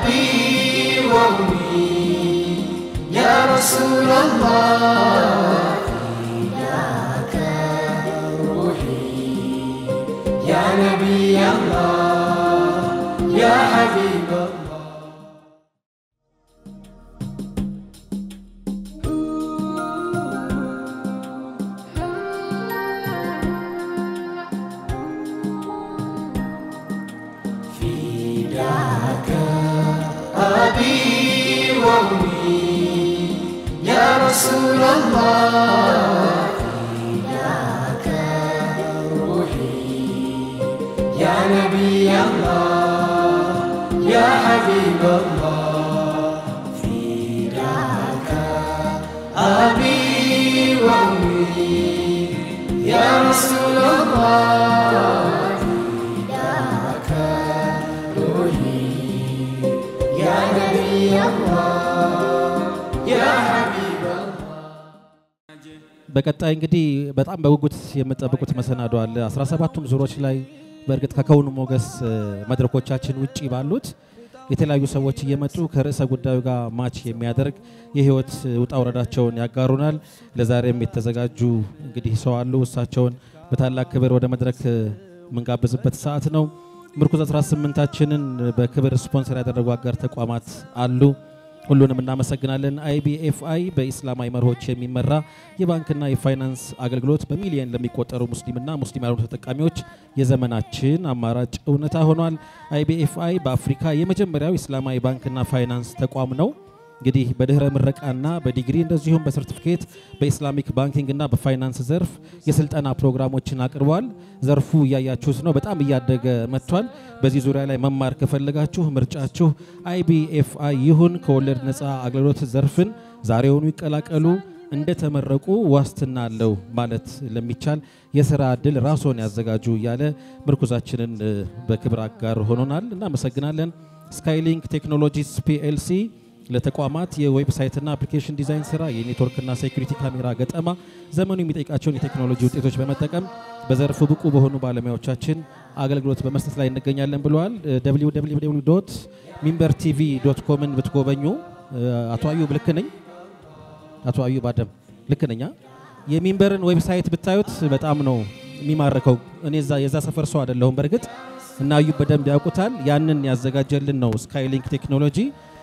أبي وأمي يا رسول الله فداك روحي يا نبي الله يا حبيب الله فداك أبي وأمي يا رسول الله فداك روحي يا نبي الله يا حبيب الله فداك أبي وأمي يا رسول الله فداك روحي يا نبي الله يا حبيب الله በቀጣይ እንግዲህ በጣም በጉጉት የምጠብቁት መሰናዶ አለ። 17ቱም ዙሮች ላይ በእርግጥ ከከውኑ ሞገስ እ፣ መድረኮቻችን ውጪ ባሉት የተለያዩ ሰዎች እየመጡ ከርዕሰ ጉዳዩ ጋር ማች የሚያደርግ የህይወት ውጣ ውረዳቸውን ያጋሩናል። ለዛሬም የተዘጋጁ እንግዲህ ሰው አሉ። እሳቸውን በታላቅ ክብር ወደ መድረክ እ፣ የምንጋብዝበት ሰዓት ነው። ምርኩዝ 18ታችንን በክብር ስፖንሰር ያደረጉ አጋር ተቋማት አሉ። ሁሉንም እናመሰግናለን። አይቢኤፍአይ በኢስላማዊ መርሆች የሚመራ የባንክና የፋይናንስ አገልግሎት በሚሊየን ለሚቆጠሩ ሙስሊምና ሙስሊም ያልሆኑ ተጠቃሚዎች የዘመናችን አማራጭ እውነታ ሆኗል። አይቢኤፍአይ በአፍሪካ የመጀመሪያው ኢስላማዊ ባንክና ፋይናንስ ተቋም ነው። እንግዲህ በድህረ ምረቃና በዲግሪ እንደዚሁም በሰርቲፊኬት በኢስላሚክ ባንኪንግና በፋይናንስ ዘርፍ የስልጠና ፕሮግራሞችን አቅርቧል። ዘርፉ እያያችሁት ነው፣ በጣም እያደገ መጥቷል። በዚህ ዙሪያ ላይ መማር ከፈለጋችሁ ምርጫችሁ አይቢኤፍአይ ይሁን። ከወለድ ነፃ አገልግሎት ዘርፍን ዛሬውኑ ይቀላቀሉ። እንደተመረቁ ዋስትና አለው ማለት ለሚቻል የስራ እድል ራስዎን ያዘጋጁ እያለ ምርኩዛችንን እ፣ በክብር አጋር ሆኖናል። እናመሰግናለን። ስካይሊንክ ቴክኖሎጂስ ፒኤልሲ ለተቋማት የዌብሳይትና አፕሊኬሽን ዲዛይን ስራ የኔትወርክና ሴኩሪቲ ካሜራ ገጠማ ዘመኑ የሚጠይቃቸውን የቴክኖሎጂ ውጤቶች በመጠቀም በዘርፉ ብቁ በሆኑ ባለሙያዎቻችን አገልግሎት በመስጠት ላይ እንገኛለን ብለዋል። ዶት ሚንበር ቲቪ ዶት ኮምን ብትጎበኙ እ፣ አቶ አዩብ ልክ ነኝ? አቶ አዩብ አደም ልክ ነኛ? የሚንበርን ዌብሳይት ብታዩት በጣም ነው የሚማርከው። እኔ እዛ የዛ ሰፈር ሰው አይደለሁም በእርግጥ እና አዩብ በደንብ ያውቁታል። ያንን ያዘጋጀልን ነው ስካይሊንክ ቴክኖሎጂ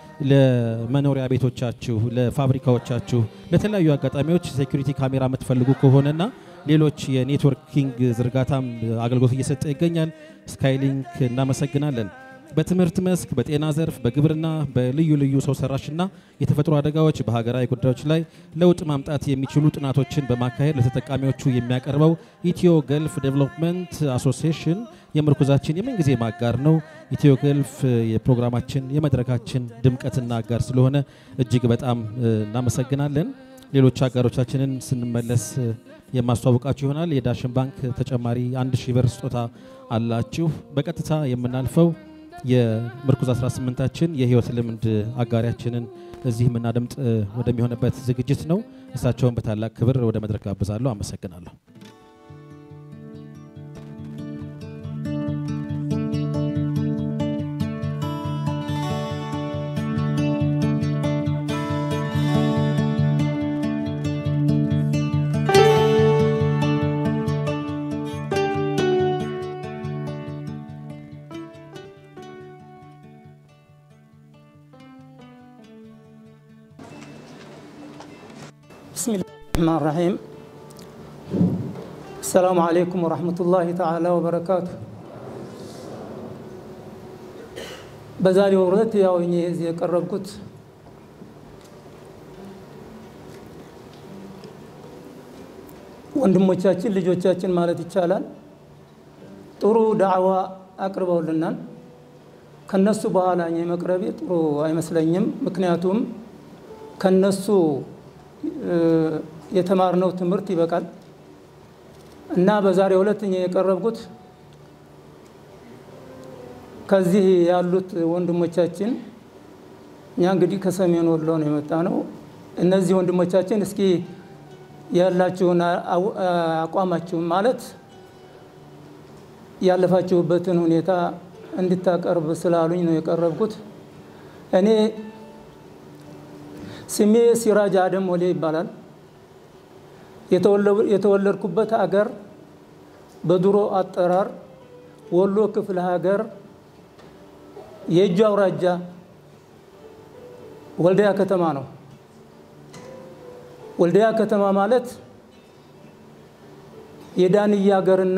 ለመኖሪያ ቤቶቻችሁ፣ ለፋብሪካዎቻችሁ፣ ለተለያዩ አጋጣሚዎች ሴኩሪቲ ካሜራ የምትፈልጉ ከሆነና ሌሎች የኔትወርኪንግ ዝርጋታም አገልግሎት እየሰጠ ይገኛል። ስካይሊንክ እናመሰግናለን። በትምህርት መስክ፣ በጤና ዘርፍ፣ በግብርና፣ በልዩ ልዩ ሰው ሰራሽና የተፈጥሮ አደጋዎች በሀገራዊ ጉዳዮች ላይ ለውጥ ማምጣት የሚችሉ ጥናቶችን በማካሄድ ለተጠቃሚዎቹ የሚያቀርበው ኢትዮ ገልፍ ዴቨሎፕመንት አሶሲዬሽን የምርኩዛችን የምንጊዜ ማጋር ነው። ኢትዮ ገልፍ የፕሮግራማችን የመድረካችን ድምቀትና አጋር ስለሆነ እጅግ በጣም እ፣ እናመሰግናለን። ሌሎች አጋሮቻችንን ስንመለስ እ፣ የማስተዋወቃችሁ ይሆናል። የዳሽን ባንክ ተጨማሪ አንድ ሺህ ብር ስጦታ አላችሁ። በቀጥታ የምናልፈው የምርኩዝ 18ታችን የህይወት ልምድ አጋሪያችንን እዚህ የምናደምጥ እ፣ ወደሚሆንበት ዝግጅት ነው። እሳቸውን በታላቅ ክብር ወደ መድረክ ጋብዛለሁ። አመሰግናለሁ። بسم الله الرحمن الرحيم السلام عليكم ورحمة الله تعالى وبركاته በዛሬው ዕለት ያው እኔ እዚህ የቀረብኩት ወንድሞቻችን ልጆቻችን ማለት ይቻላል ጥሩ ዳዕዋ አቅርበውልናል። ከነሱ በኋላ እኔ መቅረቤ ጥሩ አይመስለኝም። ምክንያቱም ከነሱ እ፣ የተማርነው ትምህርት ይበቃል እና በዛሬው ዕለት እኔ የቀረብኩት ከዚህ ያሉት ወንድሞቻችን እኛ እንግዲህ ከሰሜን ወሎ ነው የመጣ ነው። እነዚህ ወንድሞቻችን እስኪ ያላችሁን አው- አቋማችሁን ማለት ያለፋችሁበትን ሁኔታ እንድታቀርብ ስላሉኝ ነው የቀረብኩት። እኔ ስሜ ሲራጅ አደም ወሌ ይባላል። የተወለድኩበት አገር በድሮ አጠራር ወሎ ክፍለ ሀገር የእጁ አውራጃ ወልዲያ ከተማ ነው። ወልዲያ ከተማ ማለት የዳንያ ሀገርና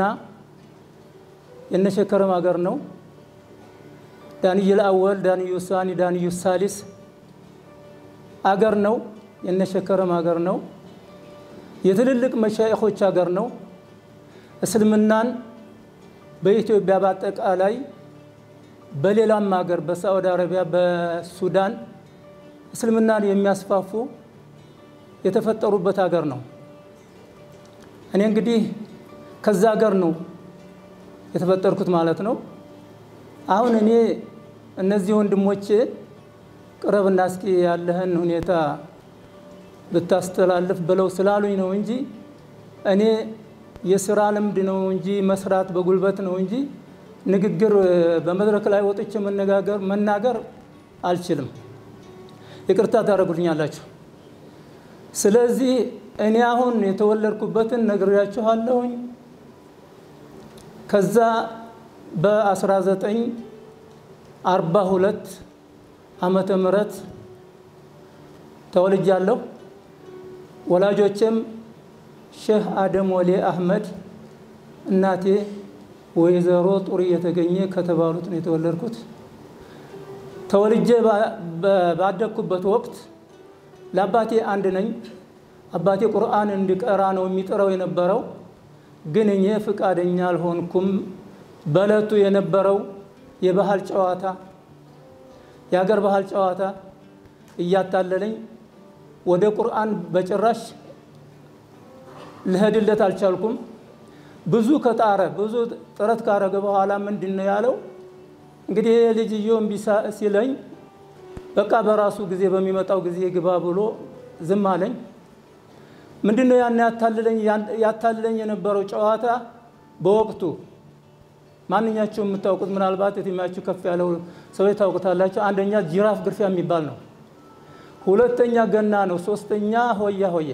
የነሸከረም ሀገር ነው። ዳንዩል አወል፣ ዳንዩ ሳኒ፣ ዳንዩ ሳሊስ አገር ነው። የነሸከረም ሀገር ነው። የትልልቅ መሻይኾች ሀገር ነው። እስልምናን በኢትዮጵያ በአጠቃላይ በሌላም ሀገር በሳዑዲ አረቢያ፣ በሱዳን እስልምናን የሚያስፋፉ የተፈጠሩበት ሀገር ነው። እኔ እንግዲህ ከዛ ሀገር ነው የተፈጠርኩት ማለት ነው። አሁን እኔ እነዚህ ወንድሞቼ ቅረብና እስኪ ያለህን ሁኔታ ብታስተላልፍ ብለው ስላሉኝ ነው እንጂ እኔ የስራ ልምድ ነው እንጂ መስራት በጉልበት ነው እንጂ ንግግር በመድረክ ላይ ወጥቼ መነጋገር መናገር አልችልም። ይቅርታ ታደርጉልኛላችሁ። ስለዚህ እኔ አሁን የተወለድኩበትን ነግሬያችኋለሁኝ። ከዛ በ1942 ዓመተ ምህረት ተወልጃለሁ። ወላጆቼም ሼህ አደም ወሌ አህመድ እናቴ ወይዘሮ ጡሪ የተገኘ ከተባሉት ነው የተወለድኩት። ተወልጄ ባደግኩበት ወቅት ለአባቴ አንድ ነኝ። አባቴ ቁርአን እንዲቀራ ነው የሚጥረው የነበረው፣ ግን እኔ ፍቃደኛ አልሆንኩም። በእለቱ የነበረው የባህል ጨዋታ የሀገር ባህል ጨዋታ እያታለለኝ ወደ ቁርአን በጭራሽ ልሄድለት አልቻልኩም። ብዙ ከጣረ ብዙ ጥረት ካረገ በኋላ ምንድን ነው ያለው? እንግዲህ ይሄ ልጅየው እምቢ ሲለኝ በቃ በራሱ ጊዜ በሚመጣው ጊዜ ግባ ብሎ ዝም አለኝ። ምንድን ነው ያን ያታልለኝ የነበረው ጨዋታ በወቅቱ ማንኛቸው የምታውቁት ምናልባት የትኛችሁ ከፍ ያለው ሰዎች ታውቁታላቸው። አንደኛ ጅራፍ ግርፊያ የሚባል ነው። ሁለተኛ ገና ነው። ሶስተኛ ሆያ ሆዬ።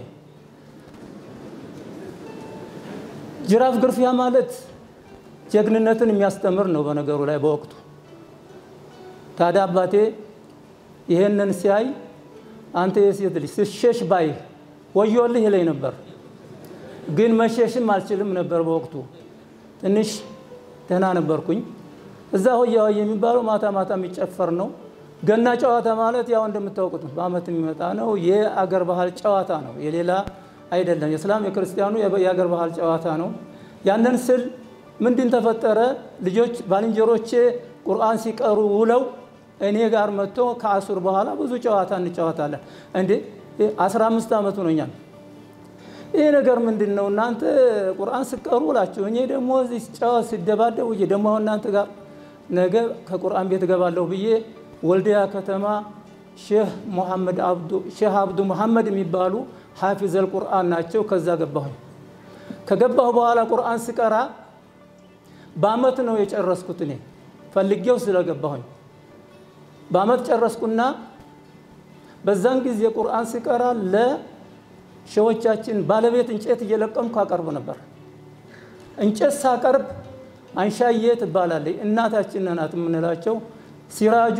ጅራፍ ግርፊያ ማለት ጀግንነትን የሚያስተምር ነው በነገሩ ላይ በወቅቱ። ታዲያ አባቴ ይሄንን ሲያይ አንተ የሴት ልጅ ስሸሽ ባይ ወዮልህ ይለኝ ነበር። ግን መሸሽም አልችልም ነበር በወቅቱ ትንሽ ደህና ነበርኩኝ። እዛ ሆያ ሆዬ የሚባለው ማታ ማታ የሚጨፈር ነው። ገና ጨዋታ ማለት ያው እንደምታውቁት በዓመት የሚመጣ ነው። የአገር ባህል ጨዋታ ነው፣ የሌላ አይደለም። የእስላም የክርስቲያኑ የአገር ባህል ጨዋታ ነው። ያንን ስል ምንድን ተፈጠረ? ልጆች ባልንጀሮቼ ቁርአን ሲቀሩ ውለው እኔ ጋር መጥቶ ከአሱር በኋላ ብዙ ጨዋታ እንጫወታለን። እንዴ 15 ዓመት ሆኖኛል። ይህ ነገር ምንድን ነው? እናንተ ቁርአን ስቀሩ ውላችሁ እኔ ደግሞ እዚህ ጨዋታ ሲደባደቡ ደግሞ አሁን እናንተ ጋር ነገ ከቁርአን ቤት እገባለሁ ብዬ ወልዲያ ከተማ ሼህ ሙሐመድ አብዱ ሼህ አብዱ ሙሐመድ የሚባሉ ሐፊዘል ቁርአን ናቸው። ከዛ ገባሁኝ። ከገባሁ በኋላ ቁርአን ስቀራ በአመት ነው የጨረስኩት። እኔ ፈልጌው ስለገባሁኝ በአመት ጨረስኩና በዛን ጊዜ ቁርአን ስቀራ ለሸዎቻችን ባለቤት እንጨት እየለቀምኩ አቀርብ ነበር። እንጨት ሳቀርብ አንሻዬ ትባላለች እናታችን ናት የምንላቸው ሲራጁ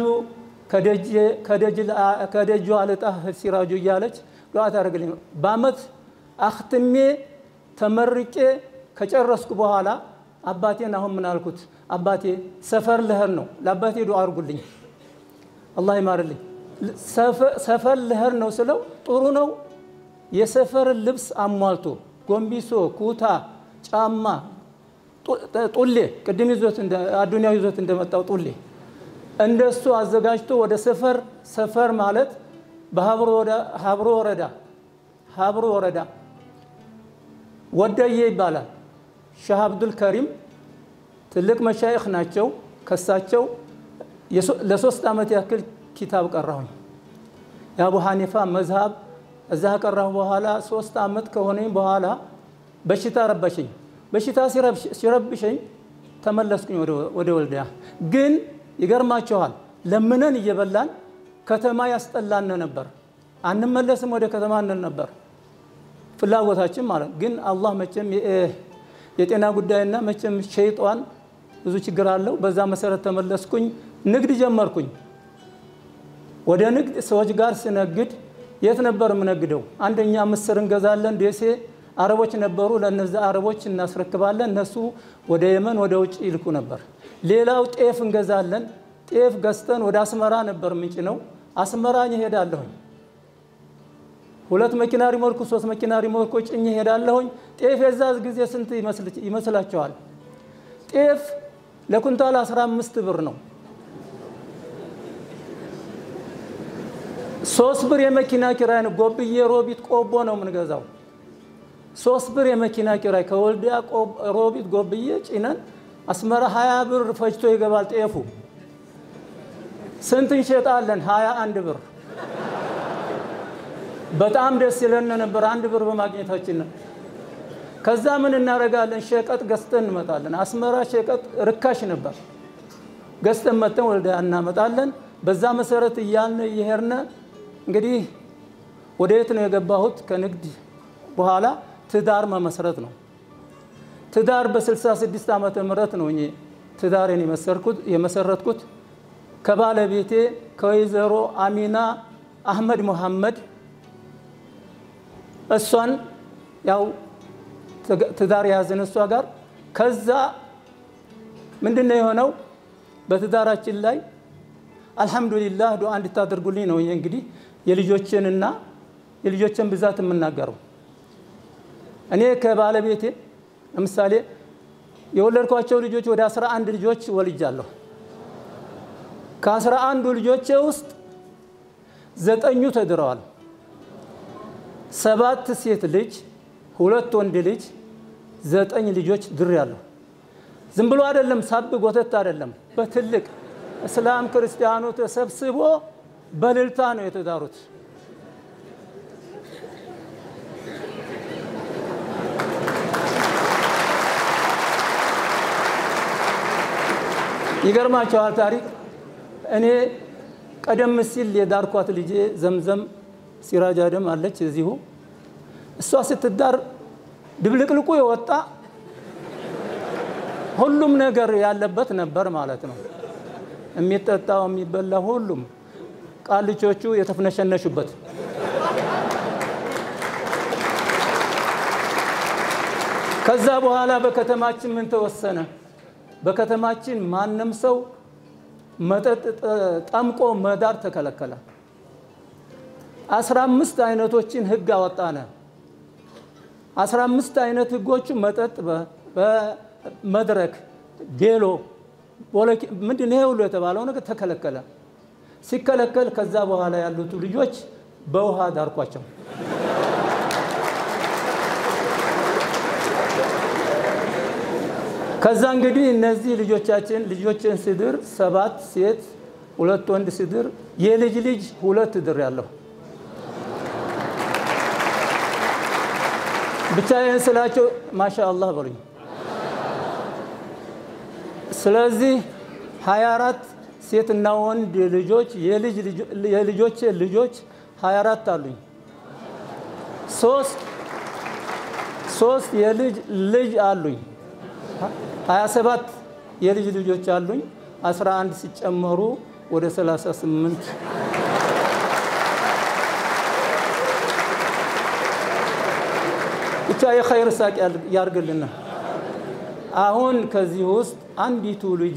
ከደጁ አልጣ ሲራጁ እያለች ዱዓ ታደርግልኝ። በአመት አክትሜ ተመርቄ ከጨረስኩ በኋላ አባቴን አሁን ምን አልኩት? አባቴ ሰፈር ልሄድ ነው፣ ለአባቴ ዱዓ አድርጉልኝ፣ አላህ ይማርልኝ። ሰፈር ልሄድ ነው ስለው ጥሩ ነው። የሰፈር ልብስ አሟልቶ ጎንቢሶ፣ ኩታ፣ ጫማ፣ ጡሌ ቅድም ይዞት አዱንያ ይዞት እንደመጣው ጡሌ እንደሱ አዘጋጅቶ ወደ ሰፈር ሰፈር ማለት በሀብሮ ወረዳ ሀብሮ ወረዳ ወደዬ ይባላል። ሻህ አብዱል ከሪም ትልቅ መሻይኽ ናቸው። ከሳቸው ለሶስት ዓመት ያክል ኪታብ ቀራሁኝ። የአቡ ሐኒፋ መዝሃብ እዛ ከቀራሁ በኋላ ሶስት ዓመት ከሆነኝ በኋላ በሽታ ረበሸኝ። በሽታ ሲረብሸኝ ተመለስኩኝ ወደ ወልዲያ ግን ይገርማችኋል ለምነን እየበላን ከተማ ያስጠላን ነበር። አንመለስም ወደ ከተማ እንል ነበር ፍላጎታችን ማለት ግን አላህ መቼም የጤና ጉዳይና መቼም ሸይጧን ብዙ ችግር አለው። በዛ መሰረት ተመለስኩኝ፣ ንግድ ጀመርኩኝ። ወደ ንግድ ሰዎች ጋር ስነግድ የት ነበር የምነግደው? አንደኛ ምስር እንገዛለን ደሴ አረቦች ነበሩ። ለነዚ አረቦች እናስረክባለን። እነሱ ወደ የመን ወደ ውጭ ይልኩ ነበር። ሌላው ጤፍ እንገዛለን። ጤፍ ገዝተን ወደ አስመራ ነበር ምንጭ ነው። አስመራ እሄዳለሁኝ። ሁለት መኪና ሪሞርኩ ሶስት መኪና ሪሞርኩ ጭኜ እሄዳለሁኝ። ጤፍ የዛ ጊዜ ስንት ይመስላችኋል? ጤፍ ለኩንታል 15 ብር ነው። ሶስት ብር የመኪና ኪራይ ነው። ጎብዬ ሮቢት ቆቦ ነው የምንገዛው። ሶስት ብር የመኪና ኪራይ ከወልዲያ ሮቢት ጎብዬ ጭነን አስመራ ሀያ ብር ፈጅቶ ይገባል ጤፉ። ስንት እንሸጣለን? ሀያ አንድ ብር። በጣም ደስ ይለን ነበር አንድ ብር በማግኘታችን። ከዛ ምን እናደርጋለን? ሸቀጥ ገዝተን እንመጣለን። አስመራ ሸቀጥ ርካሽ ነበር። ገዝተን መጥተን ወልዲያ እናመጣለን። በዛ መሰረት እያልን እየሄድን እንግዲህ ወደ የት ነው የገባሁት? ከንግድ በኋላ ትዳር መመስረት ነው። ትዳር በ66 ዓመተ ምህረት ነው እኔ ትዳሬን የመሰረትኩት ከባለቤቴ ከወይዘሮ አሚና አህመድ መሐመድ እሷን ያው ትዳር የያዝን እሷ ጋር ከዛ ምንድን ነው የሆነው በትዳራችን ላይ አልሐምዱሊላህ ዱዓ እንድታደርጉልኝ ነው እንግዲህ የልጆችንና የልጆችን ብዛት የምናገረው እኔ ከባለቤቴ ለምሳሌ የወለድኳቸው ልጆች ወደ አስራ አንድ ልጆች ወልጃለሁ። ከአስራ አንዱ ልጆቼ ውስጥ ዘጠኙ ተድረዋል። ሰባት ሴት ልጅ፣ ሁለት ወንድ ልጅ፣ ዘጠኝ ልጆች ድሬያለሁ። ዝም ብሎ አይደለም፣ ሳብ ጎተት አይደለም። በትልቅ እስላም ክርስቲያኑ ተሰብስቦ በልልታ ነው የተዳሩት። ይገርማቸዋል ታሪክ። እኔ ቀደም ሲል የዳርኳት ልጄ ዘምዘም ሲራጅ አደም አለች እዚሁ። እሷ ስትዳር ድብልቅልቁ የወጣ ሁሉም ነገር ያለበት ነበር ማለት ነው። የሚጠጣው የሚበላ ሁሉም ቃልቾቹ የተፍነሸነሹበት ከዛ በኋላ በከተማችን ምን ተወሰነ? በከተማችን ማንም ሰው መጠጥ ጠምቆ መዳር ተከለከለ። አስራ አምስት አይነቶችን ህግ አወጣነ። አስራ አምስት አይነት ህጎቹ መጠጥ በመድረክ ቤሎ ምንድን ይሄ ሁሉ የተባለው ነገር ተከለከለ። ሲከለከል ከዛ በኋላ ያሉት ልጆች በውሃ ዳርኳቸው። ከዛ እንግዲህ እነዚህ ልጆቻችን ልጆችን ስድር ሰባት ሴት ሁለት ወንድ ስድር የልጅ ልጅ ሁለት ድር ያለሁ ብቻ ይህን ስላቸው ማሻ አላህ በሉኝ። ስለዚህ 24 ሴትና ወንድ ልጆች የልጆች ልጆች 24 አሉኝ። ሶስት ሶስት የልጅ ልጅ አሉኝ። 27 የልጅ ልጆች አሉኝ። 11 ሲጨመሩ ወደ 38 ብቻ የኸይር ሳቅ ያርግልና። አሁን ከዚህ ውስጥ አንዲቱ ልጄ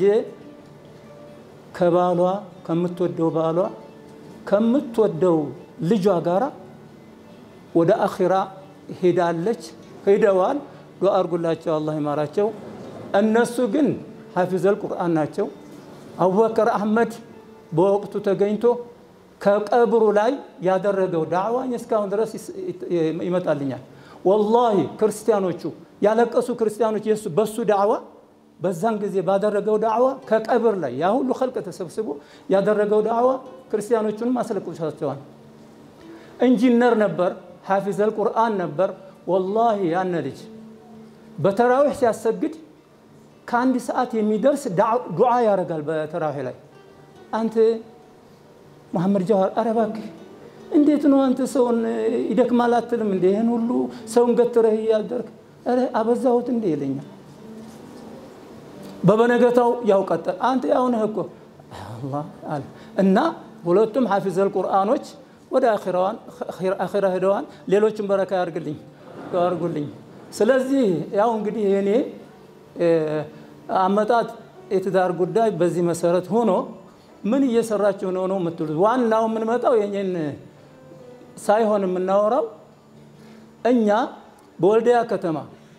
ከባሏ ከምትወደው ባሏ ከምትወደው ልጇ ጋራ ወደ አኺራ ሄዳለች፣ ሄደዋል። ዱዓ አድርጉላቸው፣ አላህ ይማራቸው። እነሱ ግን ሐፊዘል ቁርአን ናቸው። አቡበከር አህመድ በወቅቱ ተገኝቶ ከቀብሩ ላይ ያደረገው ዳዕዋኝ እስካሁን ድረስ ይመጣልኛል። ወላሂ ክርስቲያኖቹ ያለቀሱ ክርስቲያኖች የሱ በሱ ዳዕዋ በዛን ጊዜ ባደረገው ዳዕዋ ከቀብር ላይ ያ ሁሉ ኸልቅ ተሰብስቦ ያደረገው ዳዕዋ ክርስቲያኖቹንም አስለቅሷቸዋል። ኢንጂነር ነበር፣ ሐፊዘል ቁርአን ነበር። ወላሂ ያነ ልጅ በተራዊሕ ሲያሰግድ ከአንድ ሰዓት የሚደርስ ዱዓ ያደርጋል። በተራዊሕ ላይ አንተ መሐመድ ጃዋር ኧረ እባክህ እንዴት ነው አንተ ሰውን ይደክማል አትልም እንዴ? ይህን ሁሉ ሰውን ገትረህ እያደርግ ኧረ አበዛሁት እንዴ ይለኛል። በበነገታው ያው ቀጠል አንተ ያው ነህ እኮ አላህ አለ እና ሁለቱም ሐፊዘል ቁርአኖች ወደ አኺራ ሄደዋል። ሌሎችም በረካ ያርግልኝ ያርጉልኝ። ስለዚህ ያው እንግዲህ የኔ አመጣጥ የትዳር ጉዳይ በዚህ መሰረት ሆኖ ምን እየሰራችሁ ነው ነው የምትሉት። ዋናው የምንመጣው የኔን ሳይሆን የምናወራው እኛ በወልዲያ ከተማ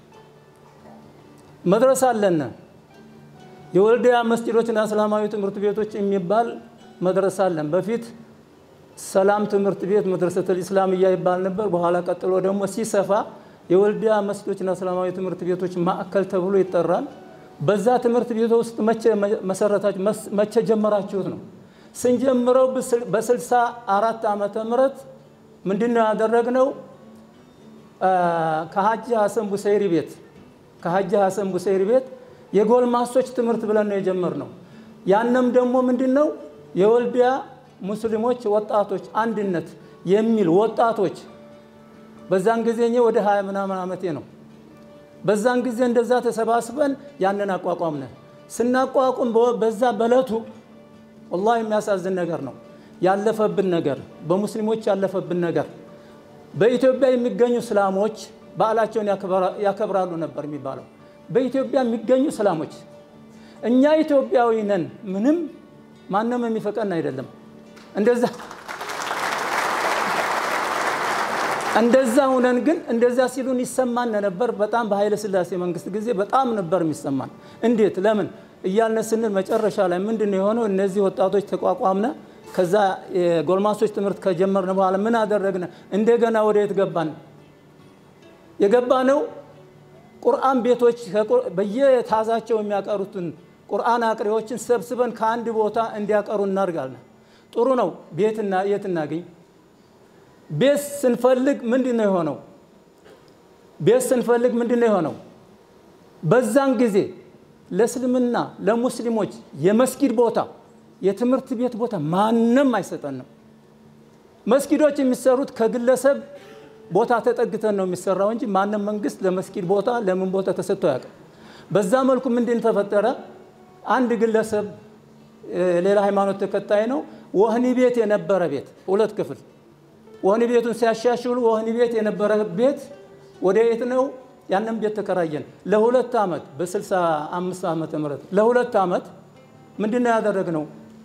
መድረሳ አለን። የወልዲያ መስጂዶችና እስላማዊ ትምህርት ቤቶች የሚባል መድረሳ አለን። በፊት ሰላም ትምህርት ቤት መድረሰተል ኢስላምያ ይባል ነበር። በኋላ ቀጥሎ ደግሞ ሲሰፋ የወልዲያ መስጂዶችና እስላማዊ ትምህርት ቤቶች ማዕከል ተብሎ ይጠራል። በዛ ትምህርት ቤት ውስጥ መቼ መሰረታችሁ? መቼ ጀመራችሁት ነው? ስንጀምረው በስልሳ አራት ዓመተ ምህረት ምንድን ነው ያደረግነው? ከሀጂ ሀሰን ቡሰይሪ ቤት ከሀጂ ሀሰን ቡሰይሪ ቤት የጎልማሶች ትምህርት ብለን ነው የጀመርነው። ያንም ደግሞ ምንድን ነው የወልዲያ ሙስሊሞች ወጣቶች አንድነት የሚል ወጣቶች በዛን ጊዜ እኔ ወደ ሀያ ምናምን ዓመቴ ነው። በዛን ጊዜ እንደዛ ተሰባስበን ያንን አቋቋምነ። ስናቋቁም በዛ በለቱ ወላሂ የሚያሳዝን ነገር ነው ያለፈብን ነገር፣ በሙስሊሞች ያለፈብን ነገር። በኢትዮጵያ የሚገኙ እስላሞች በዓላቸውን ያከብራሉ ነበር የሚባለው። በኢትዮጵያ የሚገኙ እስላሞች እኛ ኢትዮጵያዊ ነን፣ ምንም ማንም የሚፈቀን አይደለም። እንደዛ እንደዛ ሁነን ግን እንደዛ ሲሉን ይሰማን ነበር። በጣም በኃይለ ሥላሴ መንግስት ጊዜ በጣም ነበር የሚሰማን። እንዴት ለምን እያልን ስንል መጨረሻ ላይ ምንድን ነው የሆነው? እነዚህ ወጣቶች ተቋቋምነ። ከዛ የጎልማሶች ትምህርት ከጀመርን በኋላ ምን አደረግነ? እንደገና ወደ የት ገባን? የገባ ነው ቁርአን ቤቶች በየታዛቸው የሚያቀሩትን ቁርአን አቅሪዎችን ሰብስበን ከአንድ ቦታ እንዲያቀሩ እናድርጋለን። ጥሩ ነው። ቤትና የት እናገኝ? ቤት ስንፈልግ ምንድን ነው የሆነው? ቤት ስንፈልግ ምንድን ነው የሆነው? በዛን ጊዜ ለእስልምና ለሙስሊሞች የመስጊድ ቦታ የትምህርት ቤት ቦታ ማንም አይሰጠንም። መስጊዶች የሚሰሩት ከግለሰብ ቦታ ተጠግተን ነው የሚሰራው እንጂ ማንም መንግስት ለመስጊድ ቦታ ለምን ቦታ ተሰጥቶ ያውቅም። በዛ መልኩ ምንድን ተፈጠረ? አንድ ግለሰብ ሌላ ሃይማኖት ተከታይ ነው። ወህኒ ቤት የነበረ ቤት ሁለት ክፍል ወህኒ ቤቱን ሲያሻሽሉ ወህኒ ቤት የነበረ ቤት ወደ የት ነው? ያንን ቤት ተከራየን ለሁለት ዓመት በ65 ዓመተ ምህረት ለሁለት ዓመት ምንድን ነው ያደረግነው?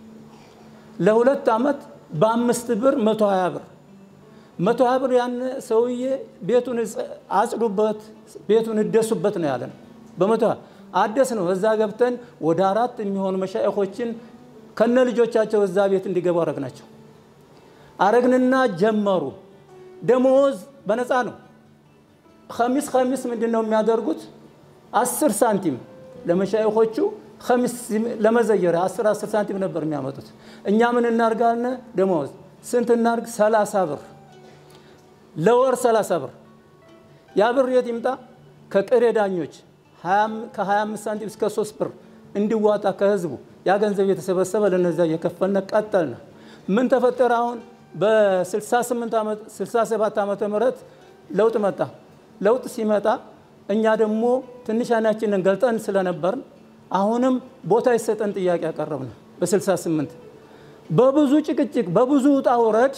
ለሁለት ዓመት በአምስት ብር መቶ ሀያ ብር መቶ ሀያ ብር ያን ሰውዬ ቤቱን አጽዱበት፣ ቤቱን እደሱበት ነው ያለን። በመቶ አደስ ነው። እዛ ገብተን ወደ አራት የሚሆኑ መሻይኾችን ከነ ልጆቻቸው እዛ ቤት እንዲገቡ አረግናቸው። አረግንና ጀመሩ። ደሞዝ በነፃ ነው። ከሚስ ከሚስ ምንድን ነው የሚያደርጉት? አስር ሳንቲም ለመሻይኾቹ ከሚስ ለመዘየሪያ አስር አስር ሳንቲም ነበር የሚያመጡት። እኛ ምን እናርጋልነ? ደሞዝ ስንት እናርግ? ሰላሳ ብር ለወር ሰላሳ ብር። ያ ብር የት ይምጣ? ከቅሬ ዳኞች ከ25 ሳንቲም እስከ 3 ብር እንዲዋጣ ከህዝቡ ያ ገንዘብ የተሰበሰበ ለነዚያ እየከፈልነ ቀጠልነ። ምን ተፈጠረ? አሁን በ67 ዓመተ ምህረት ለውጥ መጣ። ለውጥ ሲመጣ እኛ ደግሞ ትንሽ አይናችንን ገልጠን ስለነበርን አሁንም ቦታ ይሰጠን ጥያቄ ያቀረብን በ68 በብዙ ጭቅጭቅ በብዙ ውጣ ውረድ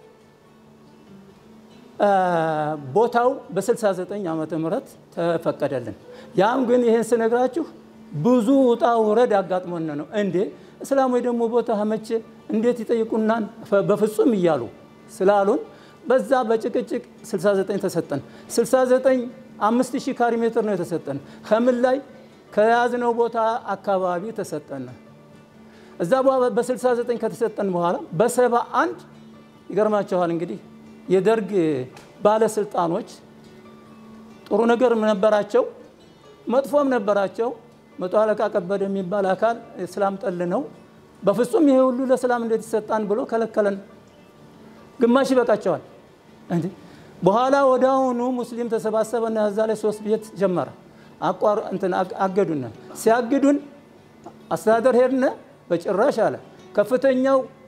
ቦታው በ69 ዓመተ ምህረት ተፈቀደልን። ያም ግን ይህን ስነግራችሁ ብዙ ውጣ ውረድ አጋጥሞን ነው። እንዴ እስላሞች ደግሞ ቦታ መቼ እንዴት ይጠይቁናን? በፍጹም እያሉ ስላሉን በዛ በጭቅጭቅ 69 ተሰጠን። 69 5000 ካሪ ሜትር ነው የተሰጠን። ከምን ላይ ከያዝነው ቦታ አካባቢ ተሰጠን። እዛ በ69 ከተሰጠን በኋላ በ71 ይገርማቸዋል እንግዲህ የደርግ ባለስልጣኖች ጥሩ ነገር ነበራቸው፣ መጥፎም ነበራቸው። መቶ አለቃ ከበደ የሚባል አካል እስላም ጠል ነው። በፍጹም ይሄ ሁሉ ለሰላም እንዴት ይሰጣን ብሎ ከለከለን። ግማሽ ይበቃቸዋል። በኋላ ወደ አሁኑ ሙስሊም ተሰባሰበና እዛ ላይ ሶስት ቤት ጀመረ። አቋር እንትን አገዱን። ሲያግዱን አስተዳደር ሄድነ። በጭራሽ አለ ከፍተኛው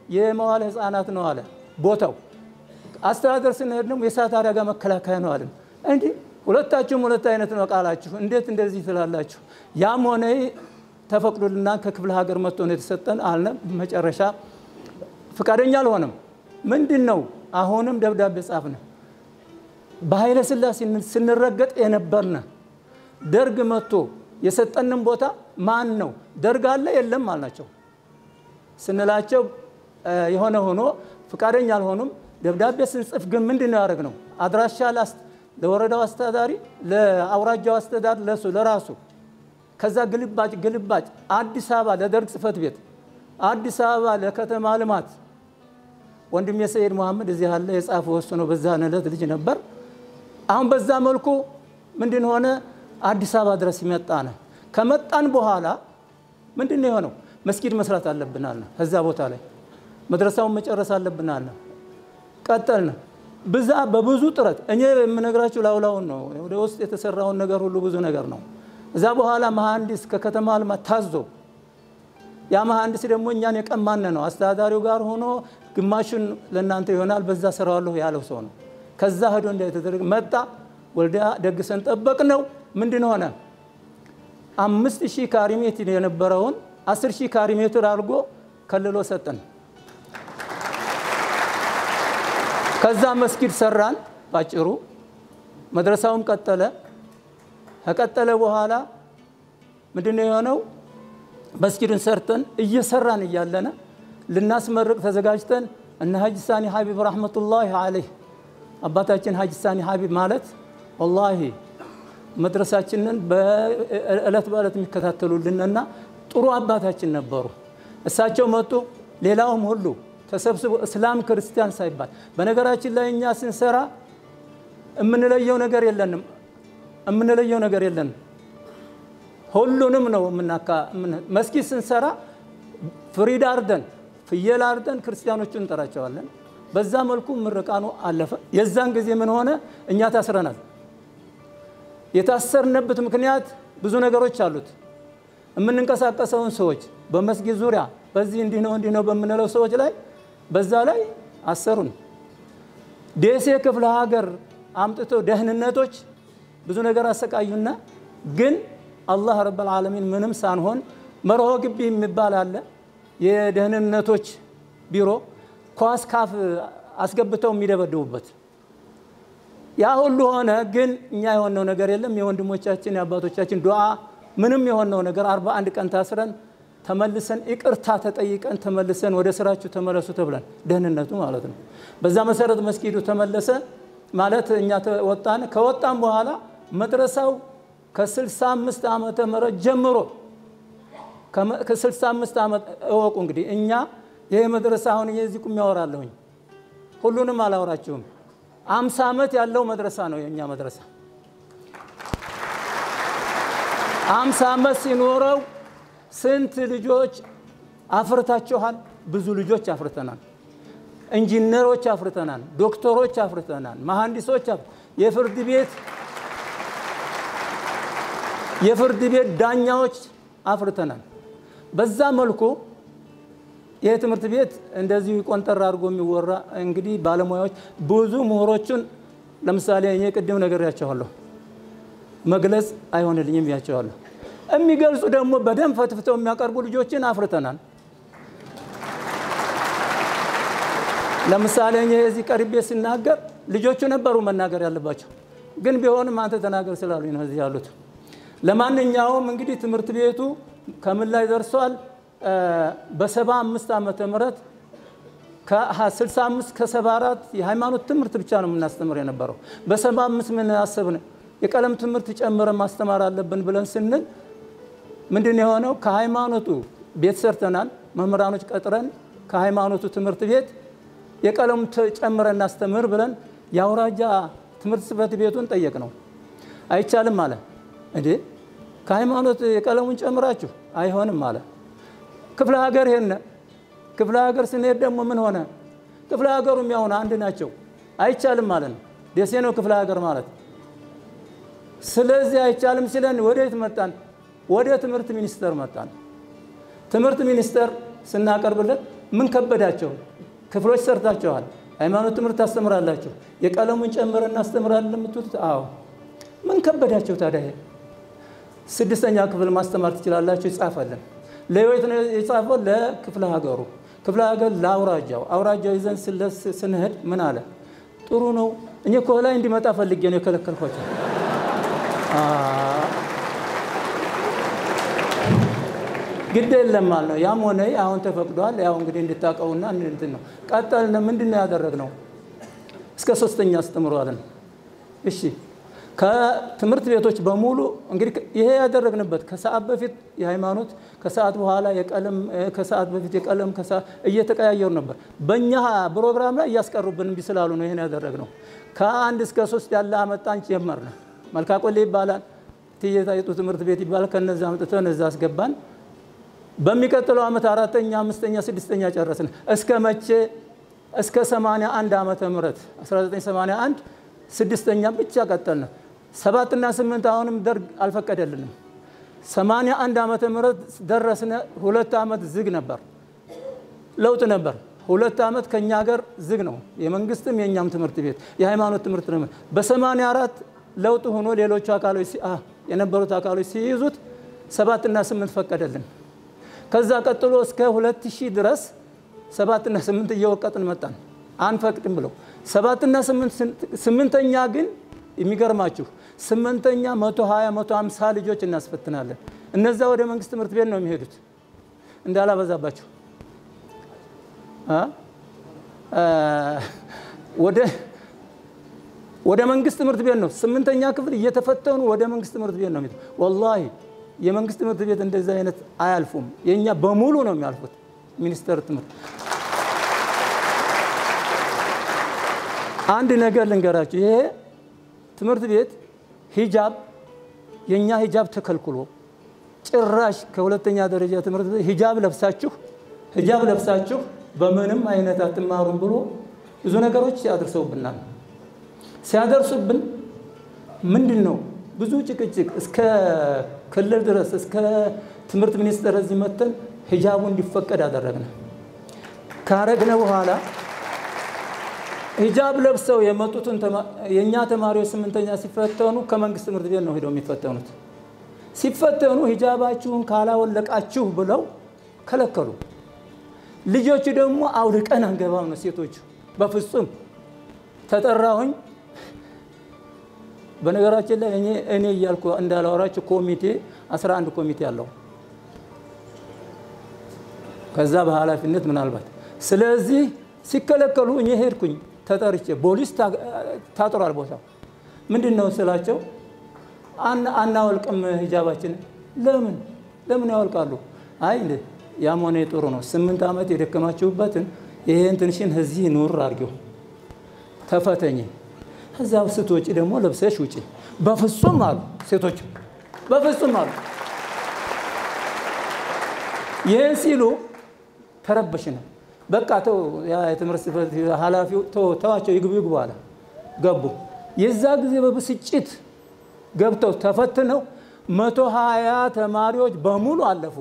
የመዋለ ህፃናት ነው አለ ቦታው። አስተዳደር ስንሄድ ደግሞ የእሳት አደጋ መከላከያ ነው አለን። እንዲህ ሁለታችሁም ሁለት አይነት ነው ቃላችሁ፣ እንዴት እንደዚህ ትላላችሁ? ያም ሆነ ይህ ተፈቅዶልና ከክፍለ ሀገር መጥቶ ነው የተሰጠን አልነ። መጨረሻ ፈቃደኛ አልሆነም። ምንድን ነው አሁንም ደብዳቤ ጻፍነ። በኃይለ ሥላሴ ስንረገጥ የነበርነ ደርግ መጥቶ የሰጠንን ቦታ ማን ነው ደርግ አለ የለም አልናቸው ስንላቸው የሆነ ሆኖ ፈቃደኛ አልሆኑም። ደብዳቤ ስንጽፍ ግን ምንድን ነው ያደረግነው? አድራሻ ለወረዳው አስተዳዳሪ፣ ለአውራጃው አስተዳዳሪ፣ ለሱ ለራሱ ከዛ ግልባጭ ግልባጭ አዲስ አበባ ለደርግ ጽህፈት ቤት፣ አዲስ አበባ ለከተማ ልማት ወንድሜ ሰይድ መሐመድ እዚህ ያለ የጻፈው እሱ ነው። በዛ ዕለት ልጅ ነበር። አሁን በዛ መልኩ ምንድን ሆነ አዲስ አበባ ድረስ ይመጣነ። ከመጣን በኋላ ምንድን ነው የሆነው? መስጊድ መስራት አለብናል። ከዛ ቦታ ላይ መድረሳውን መጨረስ አለብናል። ቀጠልን። ብዛ በብዙ ጥረት እኔ የምነግራችሁ ላውላውን ነው። ወደ ውስጥ የተሰራውን ነገር ሁሉ ብዙ ነገር ነው። እዛ በኋላ መሐንዲስ ከከተማ ልማት ታዞ ያ መሐንዲስ ደግሞ እኛን የቀማነ ነው። አስተዳዳሪው ጋር ሆኖ ግማሹን ለእናንተ ይሆናል በዛ ስራዋለሁ ያለው ሰው ነው። ከዛ ሄዶ እንዳይተደረግ መጣ። ወልዲያ ደግሰን ጠበቅ ነው። ምንድን ሆነ? አምስት ሺህ ካሪ ሜትር የነበረውን አስር ሺህ ካሪ ሜትር አድርጎ ከልሎ ሰጠን። ከዛ መስጊድ ሰራን። ባጭሩ መድረሳውም ቀጠለ። ከቀጠለ በኋላ ምንድነው የሆነው? መስጊድን ሰርተን እየሰራን እያለነ ልናስመርቅ ተዘጋጅተን እነ ሀጅ ሳኒ ሀቢብ ረሕመቱላሂ አለይህ አባታችን ሀጅ ሳኒ ሀቢብ ማለት ወላሂ መድረሳችንን በእለት በእለት የሚከታተሉልንና ጥሩ አባታችን ነበሩ። እሳቸው መጡ። ሌላውም ሁሉ ተሰብስቦ እስላም ክርስቲያን ሳይባል በነገራችን ላይ እኛ ስንሰራ የምንለየው ነገር የለንም። የምንለየው ነገር የለንም። ሁሉንም ነው የምናካ መስጊድ ስንሰራ ፍሪዳ አርደን ፍየል አርደን ክርስቲያኖቹን እንጠራቸዋለን። በዛ መልኩ ምርቃኑ አለፈ። የዛን ጊዜ ምን ሆነ? እኛ ታስረናል። የታሰርንበት ምክንያት ብዙ ነገሮች አሉት። የምንንቀሳቀሰውን ሰዎች በመስጊድ ዙሪያ በዚህ እንዲህ ነው እንዲህ ነው በምንለው ሰዎች ላይ በዛ ላይ አሰሩን። ደሴ ክፍለ ሀገር አምጥተው ደህንነቶች ብዙ ነገር አሰቃዩና ግን አላህ ረብል ዓለሚን ምንም ሳንሆን መርሆ ግቢ የሚባል አለ የደህንነቶች ቢሮ ኳስ ካፍ አስገብተው የሚደበድቡበት ያ ሁሉ ሆነ። ግን እኛ የሆነው ነገር የለም። የወንድሞቻችን የአባቶቻችን ዱዓ ምንም የሆነው ነገር አርባ አንድ ቀን ታስረን ተመልሰን ይቅርታ ተጠይቀን ተመልሰን ወደ ስራችሁ ተመለሱ ተብለን ደህንነቱ ማለት ነው። በዛ መሰረት መስጊዱ ተመለሰ ማለት እኛ ወጣን። ከወጣን በኋላ መድረሳው ከ65 ዓመተ ምህረት ጀምሮ ከ65 ዓመት እወቁ እንግዲህ እኛ ይሄ መድረሳ አሁን የዚህ ቁም ያወራለሁኝ ሁሉንም አላወራችሁም። አምሳ ዓመት ያለው መድረሳ ነው የእኛ መድረሳ። አምሳ ዓመት ሲኖረው ስንት ልጆች አፍርታችኋል? ብዙ ልጆች አፍርተናል። ኢንጂነሮች አፍርተናል። ዶክተሮች አፍርተናል። መሐንዲሶች፣ የፍርድ ቤት የፍርድ ቤት ዳኛዎች አፍርተናል። በዛ መልኩ ይህ ትምህርት ቤት እንደዚሁ ቆንጠር አድርጎ የሚወራ እንግዲህ ባለሙያዎች ብዙ ምሁሮቹን ለምሳሌ እኔ ቅድም ነግሬያቸዋለሁ፣ መግለጽ አይሆንልኝም ብያቸዋለሁ። የሚገልጹ ደግሞ በደንብ ፈትፍተው የሚያቀርቡ ልጆችን አፍርተናል። ለምሳሌ እኔ እዚህ ቀርቤ ስናገር ልጆቹ ነበሩ መናገር ያለባቸው፣ ግን ቢሆንም አንተ ተናገር ስላሉኝ ነው እዚህ ያሉት። ለማንኛውም እንግዲህ ትምህርት ቤቱ ከምን ላይ ደርሷል? በሰባ አምስት ዓመተ ምህረት ከ65 ከ74 የሃይማኖት ትምህርት ብቻ ነው የምናስተምር የነበረው። በሰባ አምስት ምን አሰብን? የቀለም ትምህርት ጨምረን ማስተማር አለብን ብለን ስንል ምንድን የሆነው ከሃይማኖቱ ቤት ሰርተናል። መምህራኖች ቀጥረን ከሃይማኖቱ ትምህርት ቤት የቀለሙ ጨምረን እናስተምር ብለን የአውራጃ ትምህርት ጽሕፈት ቤቱን ጠየቅ ነው። አይቻልም አለ። እንዴ ከሃይማኖት የቀለሙን ጨምራችሁ አይሆንም አለ። ክፍለ ሀገር ሄድን። ክፍለ ሀገር ስንሄድ ደግሞ ምን ሆነ? ክፍለ ሀገሩም ያሁን አንድ ናቸው። አይቻልም ማለት ነው። ደሴ ነው ክፍለ ሀገር ማለት። ስለዚህ አይቻልም ሲለን ወዴት መጣን? ወደ ትምህርት ሚኒስቴር መጣን። ትምህርት ሚኒስቴር ስናቀርብለት ምን ከበዳቸው? ክፍሎች ሰርታቸዋል። ሃይማኖት ትምህርት ታስተምራላችሁ። የቀለሙን ጨምረ እናስተምራለን የምትሉት አዎ። ምን ከበዳቸው ታዲያ? ይሄ ስድስተኛ ክፍል ማስተማር ትችላላችሁ፣ ይጻፈልን። ለህይወት ነው የጻፈው ለክፍለ ሀገሩ፣ ክፍለ ሀገር ለአውራጃው፣ አውራጃው ይዘን ስለስ ስንሄድ ምን አለ? ጥሩ ነው እኔ እኮ ላይ እንዲመጣ ፈልጌ ነው የከለከልኳቸው። ግድ የለም ማለት ነው። ያም ሆነ አሁን ተፈቅዷል። ያው እንግዲህ እንድታውቀውና እንትን ነው። ቀጠልን። ምንድን ነው ያደረግነው? እስከ ሶስተኛ አስተምሯልን። እሺ ከትምህርት ቤቶች በሙሉ እንግዲህ ይሄ ያደረግንበት ከሰዓት በፊት የሃይማኖት ከሰዓት በኋላ የቀለም ከሰዓት በፊት የቀለም እየተቀያየሩ ነበር። በእኛ ፕሮግራም ላይ እያስቀሩብን እምቢ ስላሉ ነው ይሄን ያደረግነው። ከአንድ እስከ ሶስት ያለ አመጣን ጀመርን። መልካቆሌ ይባላል፣ ትየታይጡ ትምህርት ቤት ይባላል። ከነዛ አምጥተን እዛ አስገባን። በሚቀጥለው ዓመት አራተኛ፣ አምስተኛ፣ ስድስተኛ ጨረስን። እስከ መቼ? እስከ 81 ዓመተ ምህረት 1981 ስድስተኛ ብቻ ቀጠልን። ሰባትና ስምንት አሁንም ደርግ አልፈቀደልንም። 81 ዓመተ ምህረት ደረስነ። ሁለት ዓመት ዝግ ነበር፣ ለውጥ ነበር። ሁለት ዓመት ከኛ ሀገር ዝግ ነው፣ የመንግስትም የእኛም ትምህርት ቤት የሃይማኖት ትምህርት ነው። በ84 ለውጥ ሆኖ ሌሎቹ አካሎች የነበሩት አካሎች ሲይዙት ሰባትና ስምንት ፈቀደልን። ከዛ ቀጥሎ እስከ 2000 ድረስ ሰባትና ስምንት እየወቀጥን መጣን። አንፈቅድም ብለው ሰባትና ስምንተኛ ግን የሚገርማችሁ ስምንተኛ 120 150 ልጆች እናስፈትናለን። እነዛ ወደ መንግስት ትምህርት ቤት ነው የሚሄዱት። እንዳላበዛባቸው ወደ ወደ መንግስት ትምህርት ቤት ነው ስምንተኛ ክፍል እየተፈተኑ ወደ መንግስት ትምህርት ቤት ነው የሚሄዱት። ወላሂ የመንግስት ትምህርት ቤት እንደዚህ አይነት አያልፉም። የእኛ በሙሉ ነው የሚያልፉት። ሚኒስቴር ትምህርት አንድ ነገር ልንገራችሁ። ይሄ ትምህርት ቤት ሂጃብ የእኛ ሂጃብ ተከልክሎ ጭራሽ ከሁለተኛ ደረጃ ትምህርት ቤት ሂጃብ ለብሳችሁ ሂጃብ ለብሳችሁ በምንም አይነት አትማሩም ብሎ ብዙ ነገሮች ሲያደርሰውብናል። ሲያደርሱብን ምንድን ነው ብዙ ጭቅጭቅ እስከ ክልል ድረስ እስከ ትምህርት ሚኒስቴር እዚህ መተን ሂጃቡ እንዲፈቀድ አደረግነ። ካረግነ በኋላ ሂጃብ ለብሰው የመጡትን የእኛ ተማሪዎች ስምንተኛ ሲፈተኑ ከመንግስት ትምህርት ቤት ነው ሄደው የሚፈተኑት። ሲፈተኑ ሂጃባችሁን ካላወለቃችሁ ብለው ከለከሉ። ልጆቹ ደግሞ አውልቀን አንገባም ነው ሴቶቹ። በፍጹም ተጠራሁኝ። በነገራችን ላይ እኔ እኔ እያልኩ እንዳላወራችሁ ኮሚቴ 11 ኮሚቴ አለው ከዛ በኃላፊነት ምናልባት ስለዚህ ሲከለከሉ እኔ ሄድኩኝ ተጠርቼ ፖሊስ ታጥሯል ቦታው ምንድን ነው ስላቸው አናወልቅም ሂጃባችን ለምን ለምን ያወልቃሉ አይ ያም ሆነ ጥሩ ነው ስምንት ዓመት የደከማችሁበትን ይሄን ትንሽን እዚህ ኑር አድርጊው ተፈተኝ ከዛ ስትወጪ ደግሞ ለብሰሽ ውጪ በፍጹም አሉ ሴቶች በፍጹም አሉ ይህን ሲሉ ተረበሽን በቃ ተው የትምህርት ጽሕፈት ኃላፊው ተዋቸው ይግቡ ይግቡ አለ ገቡ የዛ ጊዜ በብስጭት ገብተው ተፈትነው መቶ ሀያ ተማሪዎች በሙሉ አለፉ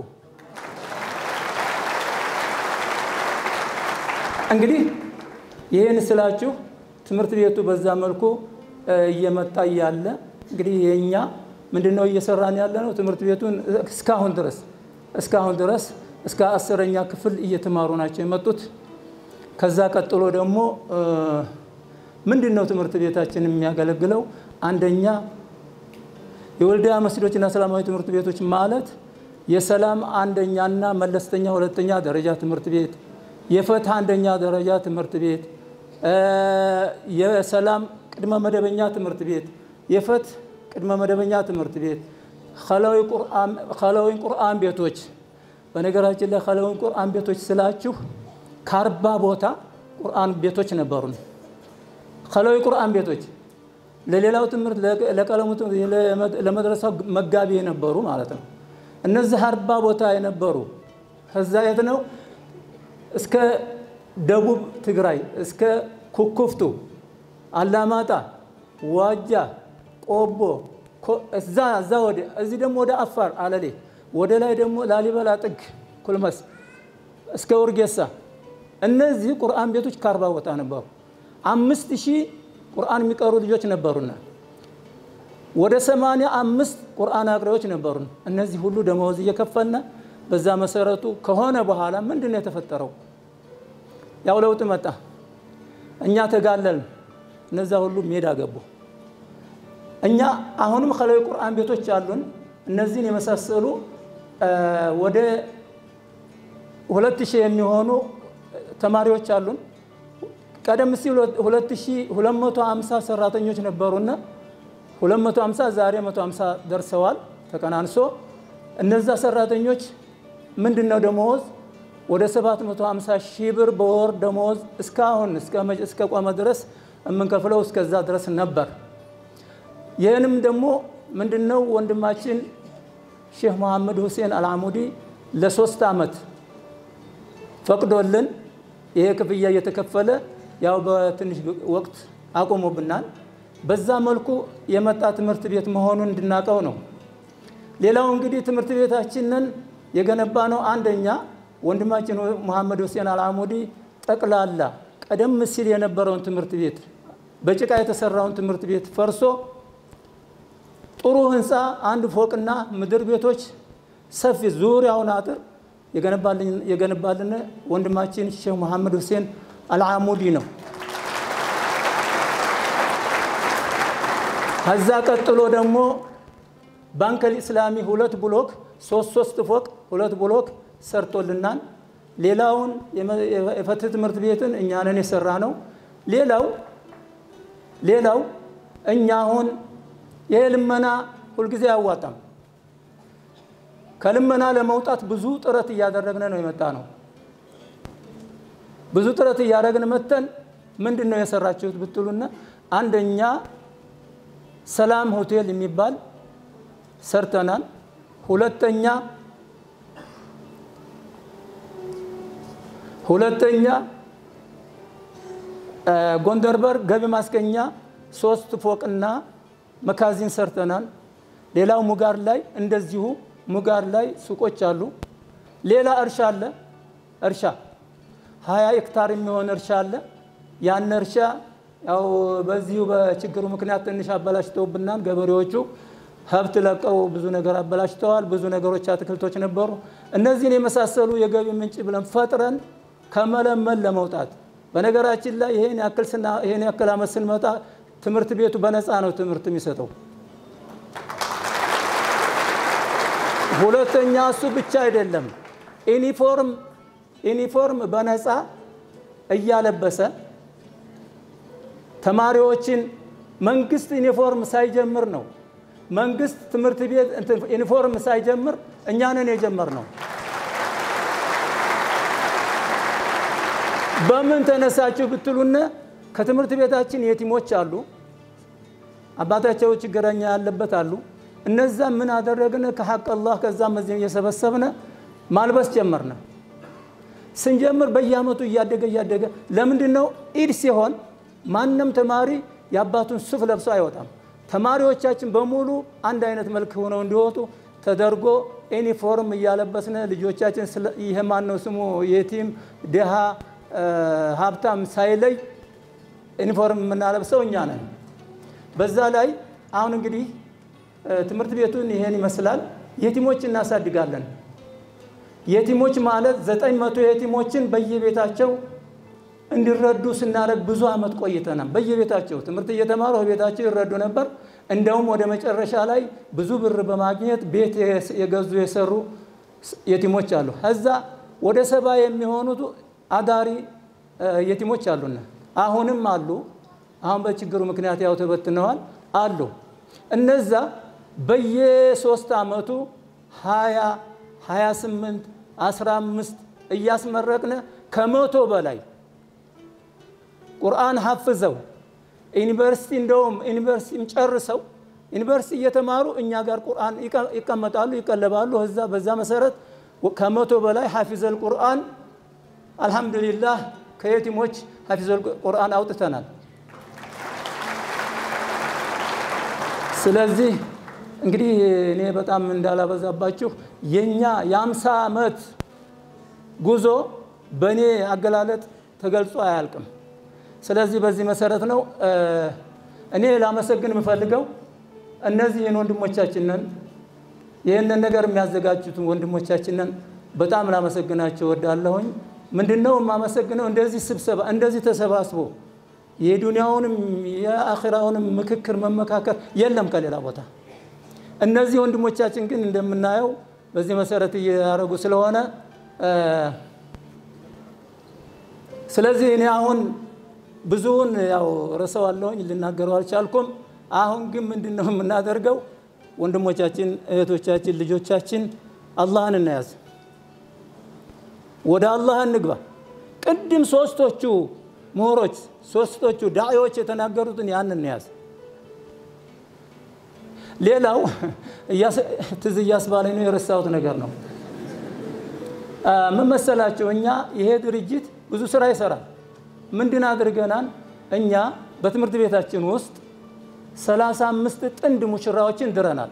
እንግዲህ ይህን ስላችሁ ትምህርት ቤቱ በዛ መልኩ እየመጣ እያለ እንግዲህ የእኛ ምንድን ነው እየሰራን ያለ ነው ትምህርት ቤቱን እስካሁን ድረስ እስካሁን ድረስ እስከ አስረኛ ክፍል እየተማሩ ናቸው የመጡት ከዛ ቀጥሎ ደግሞ ምንድን ነው ትምህርት ቤታችን የሚያገለግለው አንደኛ የወልዲያ መስጊዶችና ሰላማዊ ትምህርት ቤቶች ማለት የሰላም አንደኛና መለስተኛ ሁለተኛ ደረጃ ትምህርት ቤት የፈትህ አንደኛ ደረጃ ትምህርት ቤት የሰላም ቅድመ መደበኛ ትምህርት ቤት የፈትህ ቅድመ መደበኛ ትምህርት ቤት ኸለዊ ቁርአን ቤቶች በነገራችን ላይ ኸለዊ ቁርአን ቤቶች ስላችሁ ከአርባ ቦታ ቁርአን ቤቶች ነበሩን ኸለዊ ቁርአን ቤቶች ለሌላው ትምህርት ለቀለሙ ለመድረሳው መጋቢ የነበሩ ማለት ነው እነዚህ አርባ ቦታ የነበሩ ከዛ የት ነው እስከ ደቡብ ትግራይ እስከ ኩኩፍቱ አላማጣ ዋጃ ቆቦ እዛ እዛ ወደ እዚህ ደግሞ ወደ አፋር አለሌ ወደ ላይ ደግሞ ላሊበላ ጥግ ኩልመስ እስከ ውርጌሳ እነዚህ ቁርአን ቤቶች ከአርባ ቦታ ነበሩ። አምስት ሺህ ቁርአን የሚቀሩ ልጆች ነበሩና ወደ ሰማንያ አምስት ቁርአን አቅሪዎች ነበሩን። እነዚህ ሁሉ ደመወዝ እየከፈልና በዛ መሰረቱ ከሆነ በኋላ ምንድን ነው የተፈጠረው? ያው ለውጥ መጣ። እኛ ተጋለልን። እነዛ ሁሉ ሜዳ ገቡ። እኛ አሁንም ከላይ ቁርአን ቤቶች አሉን። እነዚህን የመሳሰሉ ወደ ሁለት ሺህ የሚሆኑ ተማሪዎች አሉን። ቀደም ሲል 2250 ሰራተኞች ነበሩና 250 ዛሬ 150 ደርሰዋል ተቀናንሶ። እነዛ ሰራተኞች ምንድን ነው ደመወዝ ወደ 750 ሺህ ብር በወር ደመወዝ እስካሁን እስከ ቆመ ድረስ የምንከፍለው እስከዛ ድረስ ነበር። ይህንም ደግሞ ምንድን ነው ወንድማችን ሼህ መሐመድ ሁሴን አልአሙዲ ለሶስት ዓመት ፈቅዶልን ይሄ ክፍያ እየተከፈለ ያው በትንሽ ወቅት አቆሙብናል። በዛ መልኩ የመጣ ትምህርት ቤት መሆኑን እንድናቀው ነው። ሌላው እንግዲህ ትምህርት ቤታችንን የገነባ ነው አንደኛ ወንድማችን መሐመድ ሁሴን አልአሙዲ ጠቅላላ ቀደም ሲል የነበረውን ትምህርት ቤት በጭቃ የተሰራውን ትምህርት ቤት ፈርሶ ጥሩ ህንፃ አንድ ፎቅና ምድር ቤቶች ሰፊ ዙሪያውን አጥር የገነባልን ወንድማችን ሼህ መሐመድ ሁሴን አልአሙዲ ነው። ከዛ ቀጥሎ ደግሞ ባንከል ኢስላሚ ሁለት ብሎክ ሶስት ሶስት ፎቅ ሁለት ብሎክ ሰርቶልናል። ሌላውን የፍትህ ትምህርት ቤትን እኛንን የሰራ ነው። ሌላው ሌላው እኛ አሁን ይሄ ልመና ሁልጊዜ አያዋጣም። ከልመና ለመውጣት ብዙ ጥረት እያደረግን ነው የመጣ ነው። ብዙ ጥረት እያደረግን መተን ምንድን ነው የሰራችሁት ብትሉና አንደኛ ሰላም ሆቴል የሚባል ሰርተናል። ሁለተኛ ሁለተኛ ጎንደር በር ገቢ ማስገኛ ሶስት ፎቅና መካዚን ሰርተናል። ሌላው ሙጋር ላይ እንደዚሁ ሙጋር ላይ ሱቆች አሉ። ሌላ እርሻ አለ። እርሻ ሀያ ሄክታር የሚሆን እርሻ አለ። ያን እርሻ ያው በዚሁ በችግሩ ምክንያት ትንሽ አበላሽተውብናል። ገበሬዎቹ ሀብት ለቀው ብዙ ነገር አበላሽተዋል። ብዙ ነገሮች አትክልቶች ነበሩ። እነዚህን የመሳሰሉ የገቢ ምንጭ ብለን ፈጥረን ከመለመን ለመውጣት በነገራችን ላይ ይሄን ያክል ስና ይሄን ያክል ዓመት ስንመጣ ትምህርት ቤቱ በነፃ ነው ትምህርት የሚሰጠው። ሁለተኛ እሱ ብቻ አይደለም፣ ዩኒፎርም ዩኒፎርም በነፃ እያለበሰ ተማሪዎችን መንግስት ዩኒፎርም ሳይጀምር ነው መንግስት ትምህርት ቤት ዩኒፎርም ሳይጀምር እኛንን የጀመር ነው። በምን ተነሳችሁ ብትሉነ ከትምህርት ቤታችን የቲሞች አሉ፣ አባታቸው ችግረኛ ያለበት አሉ። እነዛ ምን አደረግን? ከሐቅ አላህ ከዛም እዚህም እየሰበሰብነ ማልበስ ጀመርነ። ስንጀምር በየአመቱ እያደገ እያደገ ለምንድን ነው ኢድ ሲሆን ማንም ተማሪ የአባቱን ሱፍ ለብሶ አይወጣም። ተማሪዎቻችን በሙሉ አንድ አይነት መልክ ሆነው እንዲወጡ ተደርጎ ዩኒፎርም እያለበስነ ልጆቻችን ይሄ ማን ነው ስሙ የቲም ድሃ ሀብታም ሳይለይ ዩኒፎርም የምናለብሰው እኛ ነን። በዛ ላይ አሁን እንግዲህ ትምህርት ቤቱን ይሄን ይመስላል። የቲሞች እናሳድጋለን። የቲሞች ማለት ዘጠኝ መቶ የቲሞችን በየቤታቸው እንዲረዱ ስናደርግ ብዙ አመት ቆይተናል። በየቤታቸው ትምህርት እየተማሩ ቤታቸው ይረዱ ነበር። እንደውም ወደ መጨረሻ ላይ ብዙ ብር በማግኘት ቤት የገዙ የሰሩ የቲሞች አሉ። ከዛ ወደ ሰባ የሚሆኑት አዳሪ የቲሞች አሉና አሁንም አሉ። አሁን በችግሩ ምክንያት ያው ተበትነዋል አሉ። እነዛ በየሶስት አመቱ ሀያ ሀያ ስምንት አስራ አምስት እያስመረቅነ ከመቶ በላይ ቁርአን ሀፍዘው ዩኒቨርሲቲ እንደውም ዩኒቨርሲቲም ጨርሰው ዩኒቨርሲቲ እየተማሩ እኛ ጋር ቁርአን ይቀመጣሉ፣ ይቀለባሉ። እዛ በዛ መሰረት ከመቶ በላይ ሐፊዘል ቁርአን አልሐምዱሊላህ ከየቲሞች ሐፊዘል ቁርአን አውጥተናል። ስለዚህ እንግዲህ እኔ በጣም እንዳላበዛባችሁ የኛ የአምሳ ዓመት ጉዞ በእኔ አገላለጥ ተገልጾ አያልቅም። ስለዚህ በዚህ መሰረት ነው እኔ ላመሰግን የምፈልገው እነዚህን ወንድሞቻችንን ይህንን ነገር የሚያዘጋጁትን ወንድሞቻችንን በጣም ላመሰግናቸው ወዳለሁኝ። ምንድነው የማመሰግነው? እንደዚህ ስብሰባ እንደዚህ ተሰባስቦ የዱንያውንም የአኺራውንም ምክክር መመካከር የለም ከሌላ ቦታ። እነዚህ ወንድሞቻችን ግን እንደምናየው በዚህ መሰረት እያደረጉ ስለሆነ ስለዚህ እኔ አሁን ብዙውን ያው ረሰዋለሁኝ ልናገረው አልቻልኩም። አሁን ግን ምንድን ነው የምናደርገው? ወንድሞቻችን፣ እህቶቻችን፣ ልጆቻችን አላህን እናያዝ፣ ወደ አላህ እንግባ። ቅድም ሶስቶቹ ምሁሮች ሶስቶቹ ዳዒዎች የተናገሩትን ያን እንያዝ። ሌላው ትዝ እያስባለኝ ነው የረሳሁት ነገር ነው። ምን መሰላቸው? እኛ ይሄ ድርጅት ብዙ ስራ ይሰራል። ምንድን አድርገናል? እኛ በትምህርት ቤታችን ውስጥ ሰላሳ አምስት ጥንድ ሙሽራዎችን ድረናል።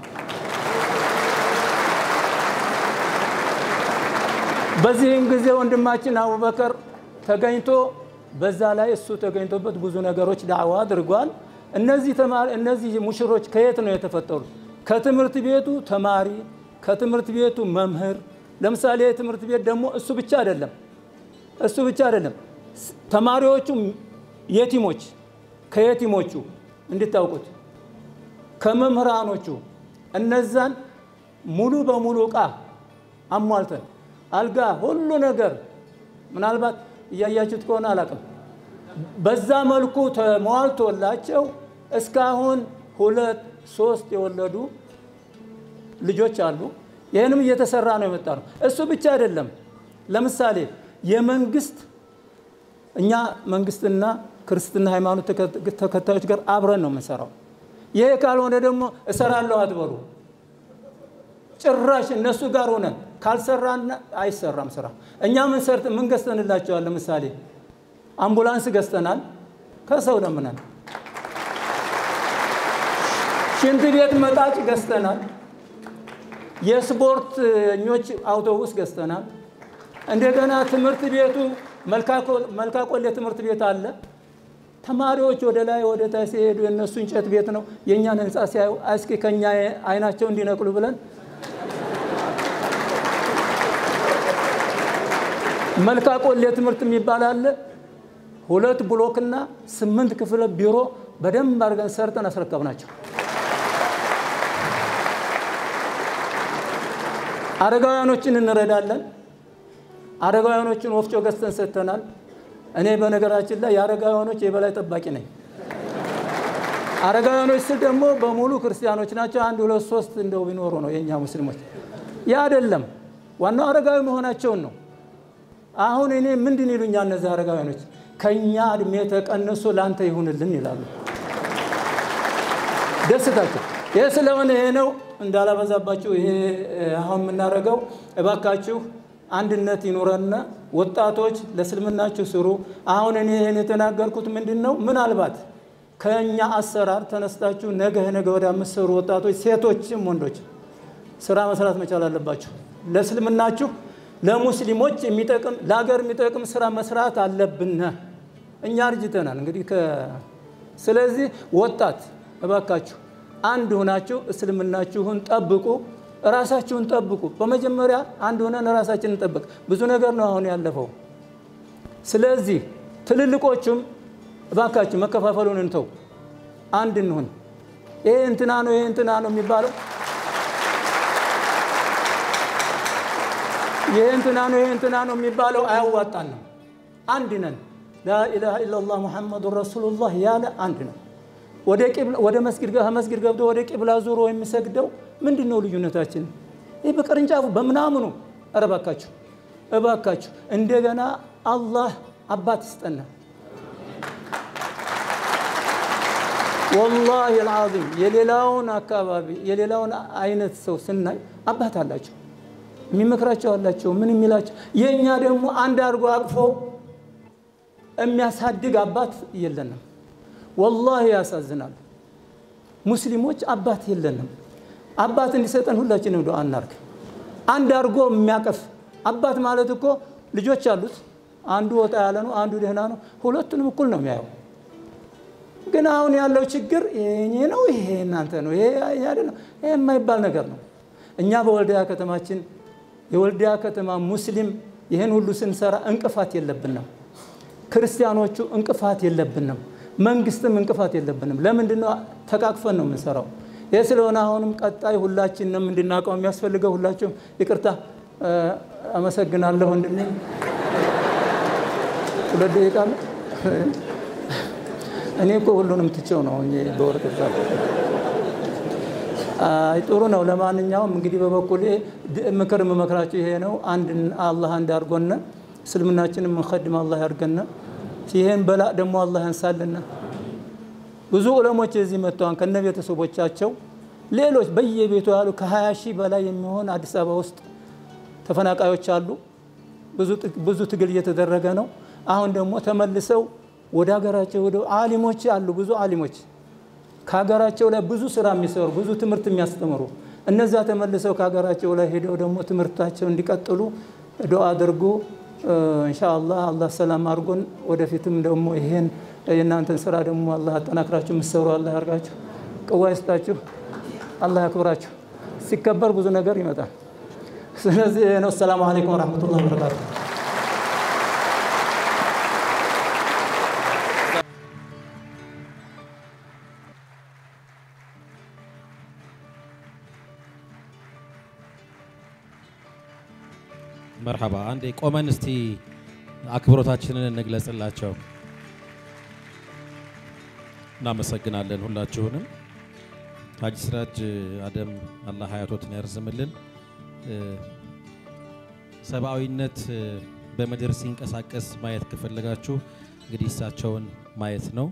በዚህም ጊዜ ወንድማችን አቡበከር ተገኝቶ በዛ ላይ እሱ ተገኝቶበት ብዙ ነገሮች ዳዕዋ አድርጓል። እነዚህ ተማሪ እነዚህ ሙሽሮች ከየት ነው የተፈጠሩት? ከትምህርት ቤቱ ተማሪ፣ ከትምህርት ቤቱ መምህር። ለምሳሌ የትምህርት ቤት ደግሞ እሱ ብቻ አይደለም እሱ ብቻ አይደለም። ተማሪዎቹ የቲሞች ከየቲሞቹ እንድታውቁት ከመምህራኖቹ እነዛን ሙሉ በሙሉ እቃ አሟልተን አልጋ፣ ሁሉ ነገር ምናልባት እያያችሁት ከሆነ አላውቅም። በዛ መልኩ ተሟልቶላቸው እስካሁን ሁለት ሶስት የወለዱ ልጆች አሉ። ይህንም እየተሰራ ነው የመጣ ነው። እሱ ብቻ አይደለም። ለምሳሌ የመንግስት እኛ መንግስትና ክርስትና ሃይማኖት ተከታዮች ጋር አብረን ነው የምንሰራው። ይሄ ካልሆነ ደግሞ እሰራለሁ አትበሉ። ጭራሽ እነሱ ጋር ሆነን ካልሰራን አይሰራም ስራ። እኛ ምን ሰርት ምን ገዝተንላቸዋል? ለምሳሌ አምቡላንስ ገዝተናል፣ ከሰው ለምነን። ሽንት ቤት መጣጭ ገዝተናል። የስፖርተኞች አውቶቡስ ገዝተናል። እንደገና ትምህርት ቤቱ መልካቆሌ ትምህርት ቤት አለ። ተማሪዎች ወደ ላይ ወደ ታች ሲሄዱ የእነሱ እንጨት ቤት ነው። የእኛን ህንፃ ሲያዩ እስኪ ከኛ አይናቸው እንዲነቅሉ ብለን መልካቆሌ ትምህርት የሚባል አለ። ሁለት ብሎክና ስምንት ክፍለ ቢሮ በደንብ አድርገን ሰርተን አስረከብናቸው። አረጋውያኖችን እንረዳለን። አረጋውያኖችን ወፍጮ ገዝተን ሰጥተናል። እኔ በነገራችን ላይ የአረጋውያኖች የበላይ ጠባቂ ነኝ። አረጋውያኖች ስል ደግሞ በሙሉ ክርስቲያኖች ናቸው። አንድ ሁለት ሶስት እንደው ቢኖሩ ነው የእኛ ሙስሊሞች። ያ አይደለም፣ ዋናው አረጋዊ መሆናቸውን ነው። አሁን እኔ ምንድን ይሉኛል እነዚህ አረጋውያኖች? ከእኛ እድሜ ተቀንሶ ለአንተ ይሁንልን ይላሉ። ደስታቸው ይህ ስለሆነ ይሄ ነው እንዳላበዛባችሁ። ይሄ አሁን የምናደርገው እባካችሁ አንድነት ይኑረና ወጣቶች ለእስልምናችሁ ስሩ። አሁን እኔ ይህን የተናገርኩት ምንድን ነው? ምናልባት ከእኛ አሰራር ተነስታችሁ ነገ ነገ ወዲያ የምትሰሩ ወጣቶች፣ ሴቶችም ወንዶች ስራ መስራት መቻል አለባችሁ። ለእስልምናችሁ ለሙስሊሞች የሚጠቅም ለሀገር የሚጠቅም ስራ መስራት አለብን። እኛ አርጅተናል እንግዲህ ስለዚህ ወጣት እባካችሁ አንድ ሆናችሁ እስልምናችሁን ጠብቁ፣ ራሳችሁን ጠብቁ። በመጀመሪያ አንድ ሆነን ራሳችንን እንጠብቅ። ብዙ ነገር ነው አሁን ያለፈው። ስለዚህ ትልልቆቹም እባካችሁ መከፋፈሉን እንተው፣ አንድ እንሁን። ይሄ እንትና ነው ይሄ እንትና ነው የሚባለው ይሄ እንትና ነው ይሄ እንትና ነው የሚባለው አያዋጣንም። አንድ ነን። ላኢላሃ ኢለላህ ሙሐመዱን ረሱሉላህ ያለ አንድ ነው። ወደ መስጊድ መስጊድ ገብቶ ወደ ቂብላ ዙሮ የሚሰግደው ምንድን ነው ልዩነታችን? ይህ በቅርንጫፉ በምናምኑ ኧረ እባካችሁ እባካችሁ እንደገና አላህ አባት ይስጠና። ወላሂ አልዓዚም የሌላውን አካባቢ የሌላውን አይነት ሰው ስናይ አባት አላቸው የሚመክራቸው አላቸው ምን የሚላቸው የእኛ ደግሞ አንድ አድርጎ አቅፎ የሚያሳድግ አባት የለንም። ወላሂ ያሳዝናል። ሙስሊሞች አባት የለንም። አባት እንዲሰጠን ሁላችንም ዱዓ እናርግ። አንድ አድርጎ የሚያቀፍ አባት ማለት እኮ ልጆች አሉት። አንዱ ወጣ ያለ ነው፣ አንዱ ደህና ነው። ሁለቱንም እኩል ነው የሚያየው። ግን አሁን ያለው ችግር ይሄ ነው፣ ይሄ እናንተ ነው፣ ይሄ አይደለም፣ ይሄ የማይባል ነገር ነው። እኛ በወልዲያ ከተማችን የወልዲያ ከተማ ሙስሊም ይህን ሁሉ ስንሰራ እንቅፋት የለብንም። ክርስቲያኖቹ እንቅፋት የለብንም። መንግስትም እንቅፋት የለብንም። ለምንድን ነው ተቃቅፈን ነው የምንሰራው? ይህ ስለሆነ አሁንም ቀጣይ ሁላችንም እንድናውቀው የሚያስፈልገው ሁላችሁም ይቅርታ አመሰግናለሁ። ወንድሜ ሁለት ደቂቃ ነው። እኔ እኮ ሁሉንም ትቼው ነው በወረቀት ጥሩ ነው። ለማንኛውም እንግዲህ በበኩሌ ምክር የምመክራቸው ይሄ ነው። አንድ አላህ አንድ አድርጎነ እስልምናችንን የምንኸድም አላህ ያድርገነ። ይሄን በላ ደግሞ አላህ ያንሳልና። ብዙ ዑለሞች እዚህ መጥተዋን ከነ ቤተሰቦቻቸው ሌሎች በየቤቱ ያሉ ከ20 ሺህ በላይ የሚሆን አዲስ አበባ ውስጥ ተፈናቃዮች አሉ። ብዙ ትግል እየተደረገ ነው። አሁን ደግሞ ተመልሰው ወደ ሀገራቸው ወደ አሊሞች አሉ። ብዙ አሊሞች ከሀገራቸው ላይ ብዙ ስራ የሚሰሩ ብዙ ትምህርት የሚያስተምሩ እነዛ ተመልሰው ከሀገራቸው ላይ ሄደው ደግሞ ትምህርታቸው እንዲቀጥሉ ዱዓ አድርጉ። ኢንሻአላህ አላህ ሰላም አድርጎን ወደፊትም ደግሞ ይሄን የእናንተን ስራ ደግሞ አላህ አጠናክራችሁ የምትሰሩ አላህ ያርጋችሁ፣ ቅዋ ይስጣችሁ፣ አላህ ያክብራችሁ። ሲከበር ብዙ ነገር ይመጣል። ስለዚህ ይሄ ነው። ሰላሙ አለይኩም ወረሕመቱላሂ ወበረካቱ። መርሐባ። አንዴ ቆመን እስቲ አክብሮታችንን እንግለጽላቸው። እናመሰግናለን ሁላችሁንም። ሀጂ ሲራጅ አደም አላህ ሀያቶትን ያርዝምልን። ሰብአዊነት በምድር ሲንቀሳቀስ ማየት ከፈለጋችሁ እንግዲህ እሳቸውን ማየት ነው።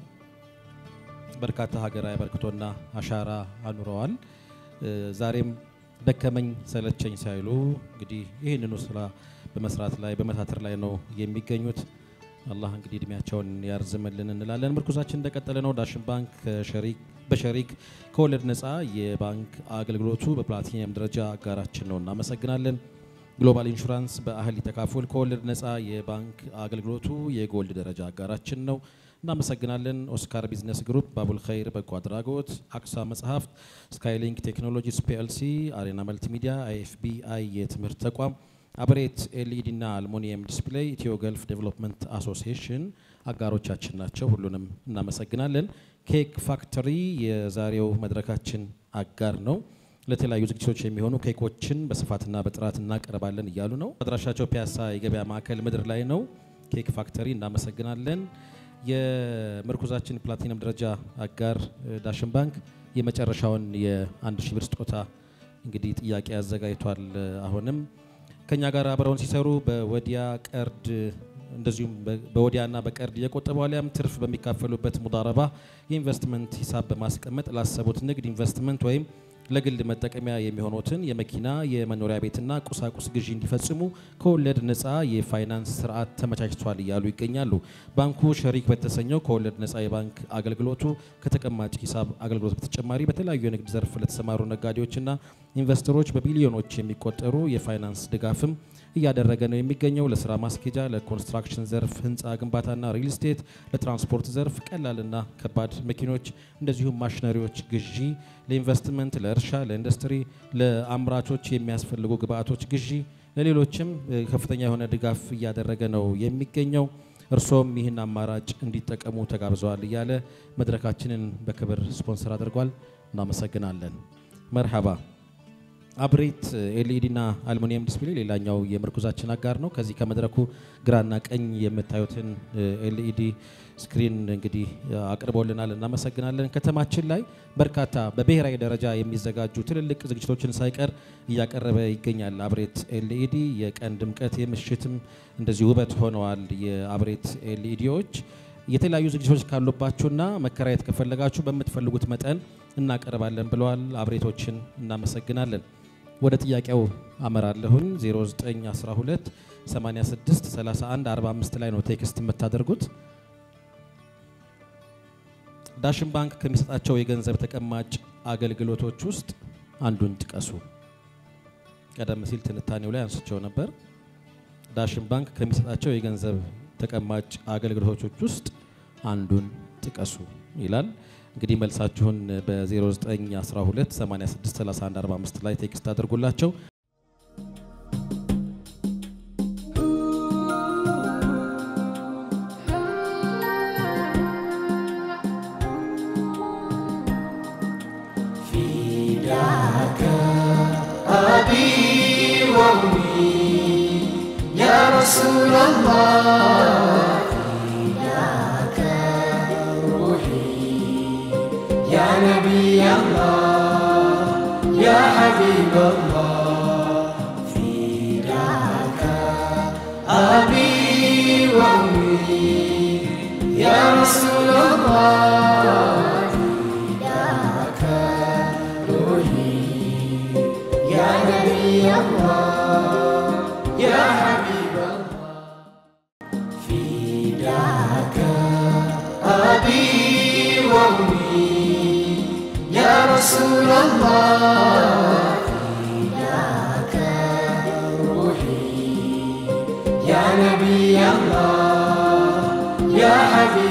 በርካታ ሀገራዊ አበርክቶና አሻራ አኑረዋል። ዛሬም ደከመኝ ሰለቸኝ ሳይሉ እንግዲህ ይህንኑ ስራ በመስራት ላይ በመታተር ላይ ነው የሚገኙት። አላህ እንግዲህ እድሜያቸውን ያርዝምልን እንላለን። ምርኩዛችን እንደቀጠለ ነው። ዳሽን ባንክ በሸሪክ ከወለድ ነፃ የባንክ አገልግሎቱ በፕላቲኒየም ደረጃ አጋራችን ነው። እናመሰግናለን። ግሎባል ኢንሹራንስ በአህል ተካፉል ከወለድ ነፃ የባንክ አገልግሎቱ የጎልድ ደረጃ አጋራችን ነው። እናመሰግናለን። ኦስካር ቢዝነስ ግሩፕ፣ ባቡል ኸይር በጎ አድራጎት፣ አክሳ መጽሐፍት፣ ስካይሊንክ ቴክኖሎጂስ ፒኤልሲ፣ አሬና መልቲሚዲያ፣ አይኤፍቢአይ የትምህርት ተቋም፣ አብሬት ኤልኢዲ እና አልሙኒየም ዲስፕሌይ፣ ኢትዮ ገልፍ ዴቨሎፕመንት አሶሲዬሽን አጋሮቻችን ናቸው። ሁሉንም እናመሰግናለን። ኬክ ፋክተሪ የዛሬው መድረካችን አጋር ነው። ለተለያዩ ዝግጅቶች የሚሆኑ ኬኮችን በስፋትና በጥራት እናቀርባለን እያሉ ነው። አድራሻቸው ፒያሳ የገበያ ማዕከል ምድር ላይ ነው። ኬክ ፋክተሪ እናመሰግናለን። የምርኩዛችን ፕላቲነም ደረጃ አጋር ዳሽን ባንክ የመጨረሻውን የአንድ ሺህ ብር ስጦታ እንግዲህ ጥያቄ አዘጋጅቷል። አሁንም ከኛ ጋር አብረውን ሲሰሩ በወዲያ ቀርድ እንደዚሁም በወዲያና በቀርድ እየቆጠቡ አሊያም ትርፍ በሚካፈሉበት ሙዳረባ የኢንቨስትመንት ሂሳብ በማስቀመጥ ላሰቡት ንግድ ኢንቨስትመንት ወይም ለግል መጠቀሚያ የሚሆኑትን የመኪና የመኖሪያ ቤትና ቁሳቁስ ግዢ እንዲፈጽሙ ከወለድ ነፃ የፋይናንስ ስርዓት ተመቻችቷል እያሉ ይገኛሉ። ባንኩ ሸሪክ በተሰኘው ከወለድ ነፃ የባንክ አገልግሎቱ ከተቀማጭ ሂሳብ አገልግሎት በተጨማሪ በተለያዩ የንግድ ዘርፍ ለተሰማሩ ነጋዴዎችና ኢንቨስተሮች በቢሊዮኖች የሚቆጠሩ የፋይናንስ ድጋፍም እያደረገ ነው የሚገኘው። ለስራ ማስኬጃ፣ ለኮንስትራክሽን ዘርፍ፣ ህንፃ ግንባታና ሪል ስቴት፣ ለትራንስፖርት ዘርፍ ቀላልና ከባድ መኪኖች እንደዚሁም ማሽነሪዎች ግዢ፣ ለኢንቨስትመንት፣ ለእርሻ፣ ለኢንዱስትሪ፣ ለአምራቾች የሚያስፈልጉ ግብአቶች ግዢ፣ ለሌሎችም ከፍተኛ የሆነ ድጋፍ እያደረገ ነው የሚገኘው። እርሶም ይህን አማራጭ እንዲጠቀሙ ተጋብዘዋል እያለ መድረካችንን በክብር ስፖንሰር አድርጓል። እናመሰግናለን። መርሐባ አብሬት ኤልኢዲ እና አልሙኒየም ዲስፕሌይ ሌላኛው የምርኩዛችን አጋር ነው። ከዚህ ከመድረኩ ግራና ቀኝ የምታዩትን ኤልኢዲ ስክሪን እንግዲህ አቅርቦልናል፣ እናመሰግናለን። ከተማችን ላይ በርካታ በብሔራዊ ደረጃ የሚዘጋጁ ትልልቅ ዝግጅቶችን ሳይቀር እያቀረበ ይገኛል። አብሬት ኤልኢዲ የቀን ድምቀት፣ የምሽትም እንደዚህ ውበት ሆነዋል። የአብሬት ኤልኢዲዎች የተለያዩ ዝግጅቶች ካሉባችሁና መከራየት ከፈለጋችሁ በምትፈልጉት መጠን እናቀርባለን ብለዋል። አብሬቶችን እናመሰግናለን። ወደ ጥያቄው አመራለሁኝ 0912 86 31 45 ላይ ነው ቴክስት የምታደርጉት። ዳሽን ባንክ ከሚሰጣቸው የገንዘብ ተቀማጭ አገልግሎቶች ውስጥ አንዱን ጥቀሱ። ቀደም ሲል ትንታኔው ላይ አንስቸው ነበር። ዳሽን ባንክ ከሚሰጣቸው የገንዘብ ተቀማጭ አገልግሎቶች ውስጥ አንዱን ጥቀሱ ይላል። እንግዲህ መልሳችሁን በ0912 863145 ላይ ቴክስት አድርጉላቸው። أبي وأمي يا رسول الله فداك روحي يا نبي الله يا حبيب الله فداك أبي وأمي يا رسول الله فداك روحي يا نبي الله يا حبيب الله فداك أبي وأمي يا رسول الله فداك روحي يا نبي الله يا حبيب